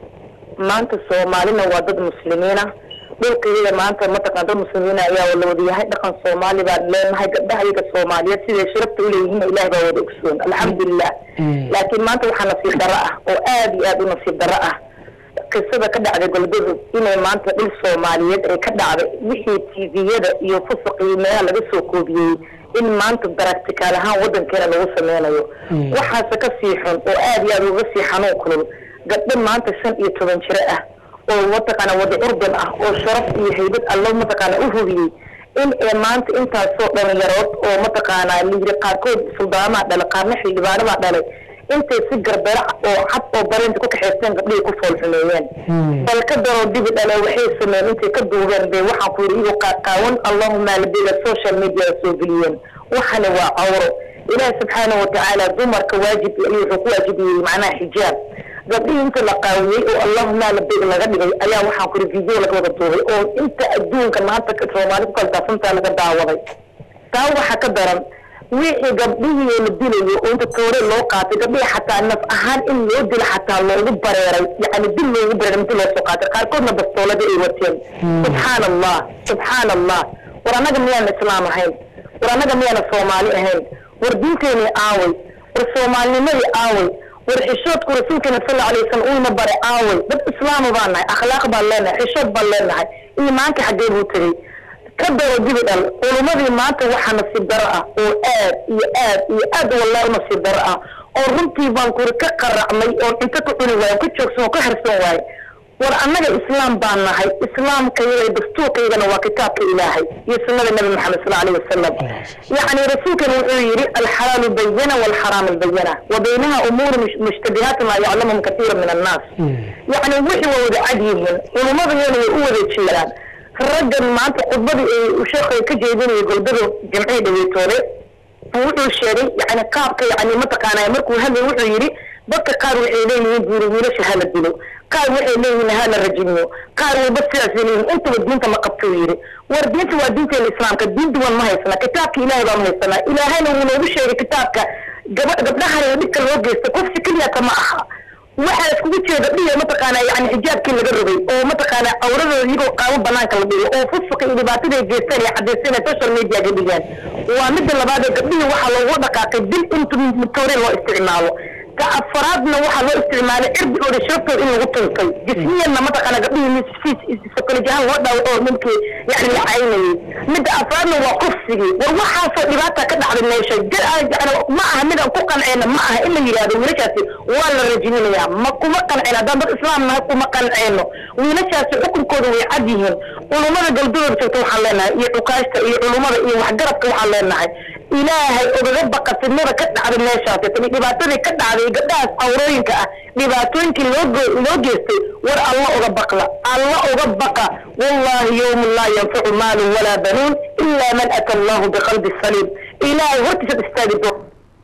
maanta soomaalina waa dad muslimiina dhulkayada maanta mataqaan dad muslimiina ayaa la wada yahay dhaqan soomaali baan leenahay gabdhaha iyaga soomaaliyeed siday sharafta uleeyihiin ilaah baa wada ogsoon alxamdulilah laakiin maanta waxaa nasiib darro ah oo aad iyo aad u nasiib darro ah qisada ka dhacday golgudug inay maanta dhul soomaaliyeed ay ka dhacday wixii tviyada iyo fusuq iyo meelaha laga soo koobiyey in maanta daractikaal ahaan wadankeena lagu sameynayo waxaase ka sii xun oo aad iyo aad uga sii xanuun kulul gabdho maanta shan iyo toban jiro ah oo mataqaana wada urdun ah oo sharaf iyo haybad allo mataqaana u hubiyey in ee maanta intaasoo dhalinyarood oo mataqaana layiri qaarkood suldaamaha dhalay qaarna xildhibaanadaa dhalay intay si garbera oo cad oo bareenta ku kaxaysteen gabdhihii ku fool xumeeyeen bal ka daroo dibi dhale waxay sameeyeen intay ka duubeen bay waxaan ku yidhi igu qaaqaawan allahuma labila social media soo geliyeen waxana waa cawro ilaahi subxaanahu watacaala dumarka waajib ayuu wuxuu ku waajibiyey macnaha xijaab gabdhihii inta la qaawiyey oo allahuma labig laga dhigay ayaa waxaan ku yidhi video laga wada duubay oo inta adduunka maanta soomaali ku kala daafsantaa laga daawaday taa waxaa ka daran wixii gabdhihii la dilayo oo inta toore loo qaatay gabdhihii xataa naf ahaan in loo dilo xataa loogu bareeray yani dil loogu bareeray inti loo soo qaatay qaarkoodna bastoolada ay wateen subxaan allah subxaan allah war annaga miyaan islaam ahayn war annaga miyaana soomaali ahayn war diinteenii aaway war soomaalinimadii aaway war xishoodku rasuulkeena sal alay wasalam uuna bare aaway dad islaama baan nahay akhlaaq baan leenahay xishood baan leenahay iimaanka xaggee buu tegey ka daro dibi dhal culumadii maanta waxaa nasiib daro ah oo aad iyo aad iyo aad wallahi nasiib daro ah oo runtii baan kuri ka qaracmay oo cunto ka cuni waayo ka joogsan oo ka harsan waayo war annaga islaam baan nahay islaamkayaga dastuurkaygana waa kitaabka ilaahay iyo sunnada nabi maxamed sal alayhi wasalam yacni rasuulkana wuxuu yidhi alxalaalu bayana walxaraamu bayana wa baynaha umuuru mushtabihaat maa yaclamuhum katiira min annaas yacni wixii waa wada cad yihiin culumadayana way u wada jeedaan raggan maanta khudbadii ay sheekhay ka jeedinayay golbada jamcii dhaweytoole wuxuu sheegay yani qaabka yani mataqaanaa markuu hadlay wuxuu yidhi dadka qaar waxay leeyihiin buuri wiilasha hala dilo qaar waxay leeyihiin hala rajimiyo qaar walba sidaasay leeyihiin intaba diinta ma qabto uu yidhi war diinta waa diinteena islaamka diin duwan ma haysanaa kitaabka ilaahay baan haysanaa ilaahayna wuu noogu sheegay kitaabka gaba gabdhahana dhibka loo geysta qofsi keliyata ma aha waxaa iskugu jeeda dhiya mataqaana yani xijaabkii laga rogay oo mataqaana awradooda iyagoo qaabo banaanka la dhigo oo fusuqa iyo dhibaatada ay geystaan ay cadaysteen social media ga dhigaan waa midda labaad ee gabdhihii waxaa loogu dhaqaaqay dil intu matoore loo isticmaalo ka afaraadna waxaa loo isticmaalay cirdigooda sharaftooda in lagu tuntay jismiyanna mataqaana gabdhihii psychology ahaan loo dhaawaco oo ninkii yani la caynayay midda afraadna waa kufsigii war waxaasoo dhibaata ka dhacday meesha yani ma aha midaan ku qanceyna ma aha in la yidhahdo wiilashaasi waa la rajiminayaa ma kuma qanceyno haddaan dad islaam nahay kuma qanceyno wiilashaasi xukunkooda way cad yihiin culummada galbadooda joogta waxaan leenahay iyo cukaashta iyo culummada iyo waxgaradka waxaan leenahay ilaahay ogaga baqa fidnada ka dhacday meeshaasi tani dhibaatadii ka dhacday gabdhahaas awrooyinka ah dhibaatooyinkii loo loo geystay war alla oga baqla alla oga baqa wallahi yawmun laa yanfacu maalun walaa banuun ilaa man ata allahu biqalbi saliim ilaahay hortiisaad istaagi doon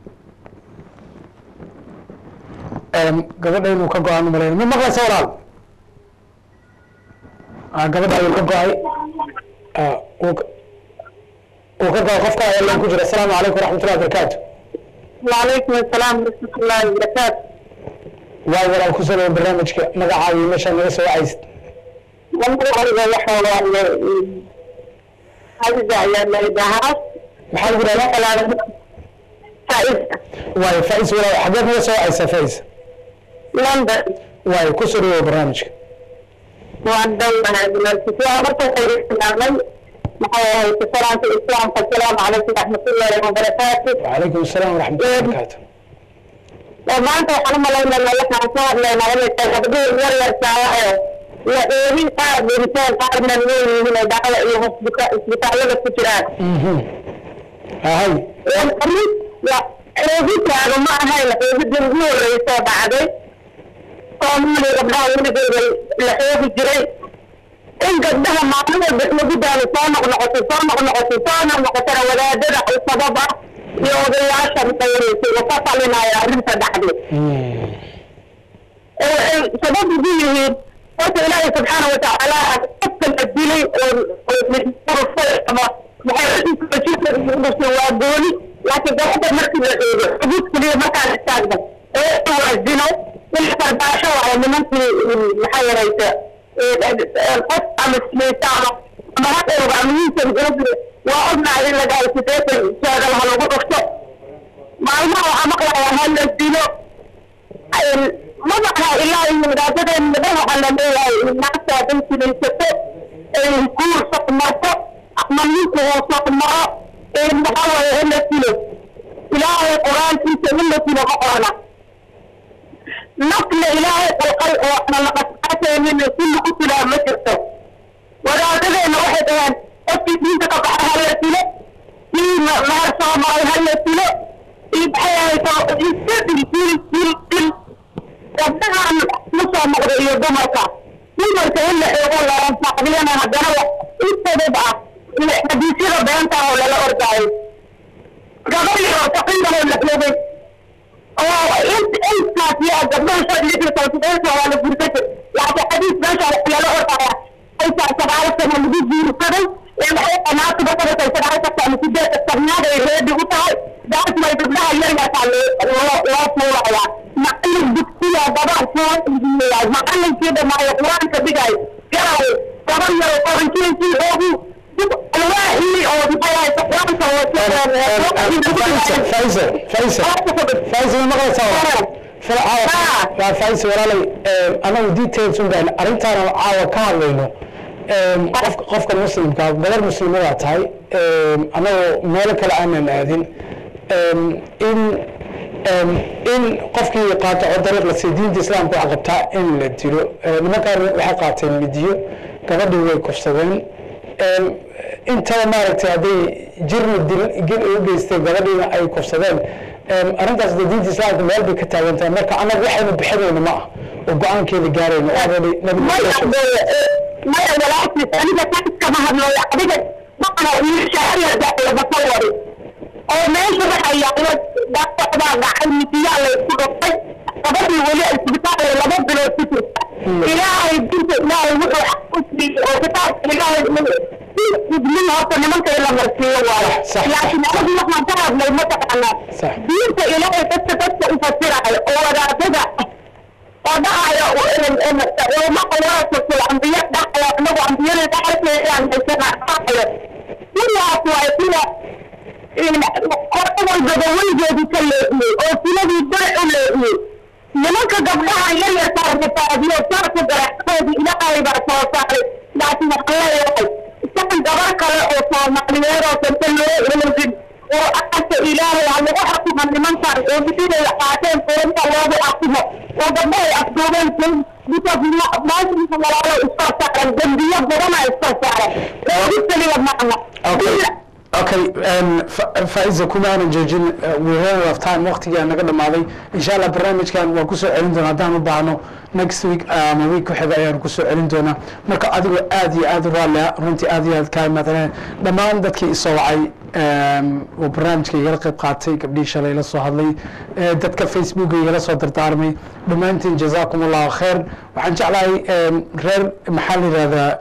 gabadha inuu ka go-aan umalayna ma maqlaysa walaal gabadha ayuu ka go-ay uu ka go-ay qofka ayaa ku jira asalaamu calaykum waraxmatullahi wabarakaatu وعليكم السلام ورحمة الله وبركاته waa walaal ku soo barnaamijka magacaaga iyo meeshaa naga soo wacaysid والله waxa waaye عزيزة ayaa la yidhaahaa maxaa lagu dhahdaa faa'iida waayo fais walaal xageed naga soo wacaysaa fais london waayo ku soo dhawow barnaamijka waan dhownahay marka waxay islaamay maxay ahayd salaanta islaamka asalaamu calaykum raxmatullaahi wabarakaatu وعليكم السلام ورحمة الله وبركاته maanta waxaan u malaynayna waxaan ka hadlaynaa inay tahay gabdhihii yar yarkaa ee la eedin qaar dhinteen qaarna leeyihiin ay dhacda iyo hosbita isbitaallada ku jiraan هاي eedintaaga ma ahayn eedidii ugu horreysoo dhacday soomaaliya gabdhaha weligeeda la eegi jiray in gabdhaha maalin walba lagu daalo soo noqnoqoto soo noqnoqoto soo noqnoqotona wadaadada ay sabab ah iyo odayaasha maqayreysay oo ka talinaya arrinta dhacday sabab ugu yihiin horta ilaahay subxaana watacaala qofka la dilay oo ama maxay waa gooni laakiin gabadha markii la eego xuduud keliya markaan istaagna ee waa zino in farbaasho waayo nimankii maxaa yaraysa qof ama sinaysa ama ama hadhowga ama wiilkan gabadhi waa ognahay in laga sideetan jeedal ha lagu dhufto maalmaha waxaa maqlayaa ha la dilo ma maqlaa ilaa iyo wadaadadeen midhaha waxaa la leeyahay naagta hadday sinaysato guur saqmarto ama ninku uu saqmaro maxaa waaye in la dilo ilaahay qur-aankiisa in la dilo ma qorana nafna ilaahay qalqal oo ana laqasqaasaynin si lagu dilaa ma jirto wadaadadeena waxay dhaheen qofkii diinta ka baxa ha la dilo kii mahar soo maray ha la dilo iyo maxay ahayto iska dil dil dil dil gabdhahan ma soo noqdo iyo dumarka dumarka in la eego laanfacdiyana haddana intadab ah xadiisyada beenta oo lala ordaayo gabar yaroo taqiirahoo la xlogay oo intaas yaa gabdhaha shan iyo lixdan todoba waa la guursaday laakiin xadiis meesha wax lala ordaya aysaa sagaalo sano lagu guursaday ee maxay qanaatu basadatay sagaalo sano sideed sarnaad ay reedi u tahay daas may gabdhaha yaryarkaa loo loo fuulayaa macallin dugsiya gabar fuulayaa macallinkii dhamaayo qur-aanka dhigaayo garaayo gabar yaroo qabankiisii oogu alwaaxii oo maxay ahayd qur-aanka فايزة فايزة فايزة ما قلت waa faaiise walaalay anagu details un baan arrintaana caawa ka hadlayno qof qofka muslimka gabar muslimadaa tahay anagoo meelo kale aanan aadin in in qofkii qaataco dariiq la siiyo diinta islaamka waxaa qabtaa in la dilo nimankaan waxay qaateen midiyo gabadhii way kufsadeen intaba maaragtay hadday jirna dil gil u geystay gabadhiina ay kufsadeen arrintaas de diinta islaamka meel bay ka taagan tahay marka annaga waxaynu bixinayno ma ah oo go-aankeeda gaarayno already maya walaalkiis aniga ka iskama hadlooyo adiga maqana shaariyabaawari oo meesha waxa yaalo dhaawacbaa dhacay midiyaa laysku dhuftay gabadhii weli isbitaal laba bilood ku jirta ilaahay dinta ilaahay wuxuu xaq u siiyey oo kitaabka ilaahay idmin horta nimanka in la marsiiyo waayo laakiin anigu waxaan ka hadlay mataqaanaa diinta ilaahay dadka dadka u fasirayo oo wadaadada oo dhahayo ulama qawaasatul ambiya dhahayo anagu ambiyada dhaxalkeedaan haysana dhahayo sidaas waay sida qora walbaba weligeedii ka leexiyey oo siladii bere u leexiyey nimanka gabdhaha yaryarkaa rafaadiyo saarka garaxdoodii ilaahay baa soo saaray laakiin waxaan leeyahay isagan gabar kale oo soomaaliyeed oo danta loo eegin oo aqalka ilaahay ha lagu xakuma nimankan oo mididay qaateen foonta loogu xakimo oo gabdhahay afduubeen maashinka walaalo iska saaran dembiyo badana iska saaran oogu keliya macna okay faiza kuma aanan joojin we ran out of time waqtigaa naga dhamaaday insha allah barnaamijkan waan kusoo celin doonaa haddaan u baahno next week ama week ku xiga ayaan kusoo celin doonaa marka adigoo aad iyo aad u raallia runtii aad iyo aad kaa imaadeen dhammaan dadkii isoo wacay oo barnaamijka igala qayb qaatay gabdhihii shalay la soo hadlay dadka facebooka igala soo dardaarmay dhammaantiin jazaakum allahu khair waxaan jeclahay reer maxaa la yihahdaa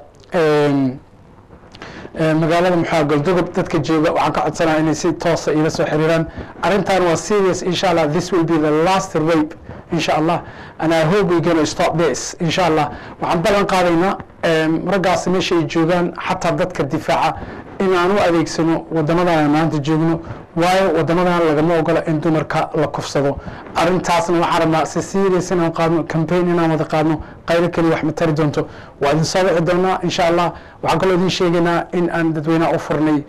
magaalada maxaa galdogob dadka jooga waxaan ka codsanaya inay si toosa ila soo xiriiraan arrintan waa serious insha allah this will be the last rape insha allah and i hope we're going to stop this insha allah waxaan ballan qaadaynaa raggaasi meesha ay joogaan xataa dadka difaaca in aan u adeegsano wadamadan aan maanta joogno waayo wadamadan lagama ogola in dumarka la kufsado arintaasna waxaan rabnaa si serious inaan qaadno campaign inaan wada qaadno qaylo keliya wax ma tari doonto waa idin soo wici doonaa insha allah waxaan kaloo idin sheegaynaa in aan dadweynaha u furnay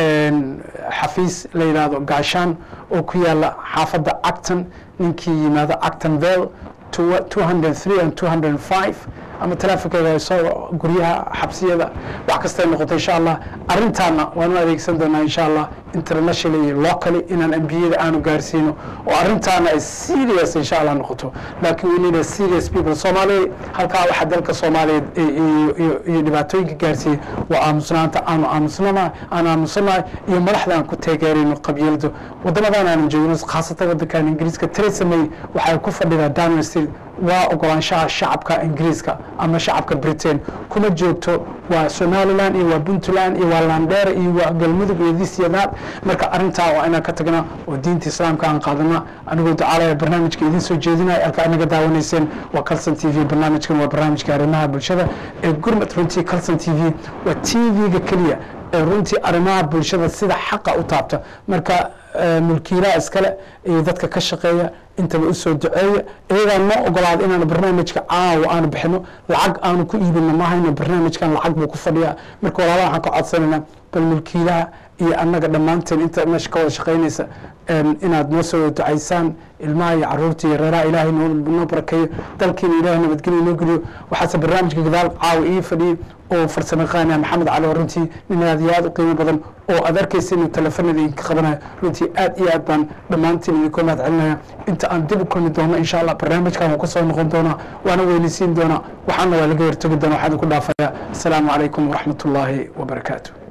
xafiis la yidhaahdo gaashaan oo ku yaala xaafadda acton ninkii yimaado acton vale 203 and 205 ama talaafikada soo guryaha xabsiyada wax kastay noqoto insha allah arintaana waanu adeegsan doonaa insha allah international iyo locally inaan ambiyada aanu gaarsiino oo arintaana ay serious insha allah noqoto laakiin we need a serious people soomaaliya halkaa waxa dalka soomaaliyeed iyo dhibaatooyinka gaarsiiyey waa aamusnaanta aanu aamusnana aan aamusanahay iyo madaxda aan ku taageerayno qabyaalado wadamadan aanan joogno khaasatan wadankan ingiriiska theresa may waxay ku fadhidaa downing street waa ogolaanshaha shacabka ingiriiska ama shacabka britain kuma joogto waa somaliland iyo waa puntland iyo waa landheere iyo waa galmudug iyo this iyo that marka arintaa waa inaan ka tagnaa oo diinta islaamka aan qaadana anigoo ducaalaya barnaamijka idin soo jeedinaya halka anaga daawanayseen waa calson t v barnaamijkan waa barnaamijka arrimaha bulshada ee gurmad runtii calson t v waa t v-ga keliya ee runtii arrimaha bulshada sida xaqa u taabta marka mulkiilaha iskale iyo dadka ka shaqeeya intaba usoo duceeya iyagaa noo ogolaada inaanu barnaamijka caawa aanu bixino lacag aanu ku iibino mahayno barnaamijkan lacag buu ku fadhiyaa marka walaalaha waxaan ka codsanaynaa bal mulkiilaha iyo annaga dhammaanteen inta meesha ka wada shaqaynaysa inaad noo soo ducaysaan ilmaha iyo caruurta iyo reeraha ilaahay noo barakeeyo dalkiina ilaahay nabadgelyo noo geliyo waxaase barnaamijka gadaal caawa ii fadhiyey oo farsamo yaqaana maxamed cali oo runtii nin aad iyo aad u qiimo badan oo aad arkaysa inuu telefonada idinka qabanayo runtii aad iyo aad baan dhammaantiin idinka mahad celinaya inta aan dib u kulmi doono insha allah barnaamijkan wuu kasoo noqon doonaa waana weynisiin doonaa waxaana waa laga hortagi doona waxaan idinku dhaafaya asalaamu calaykum waraxmat ullaahi wabarakaatu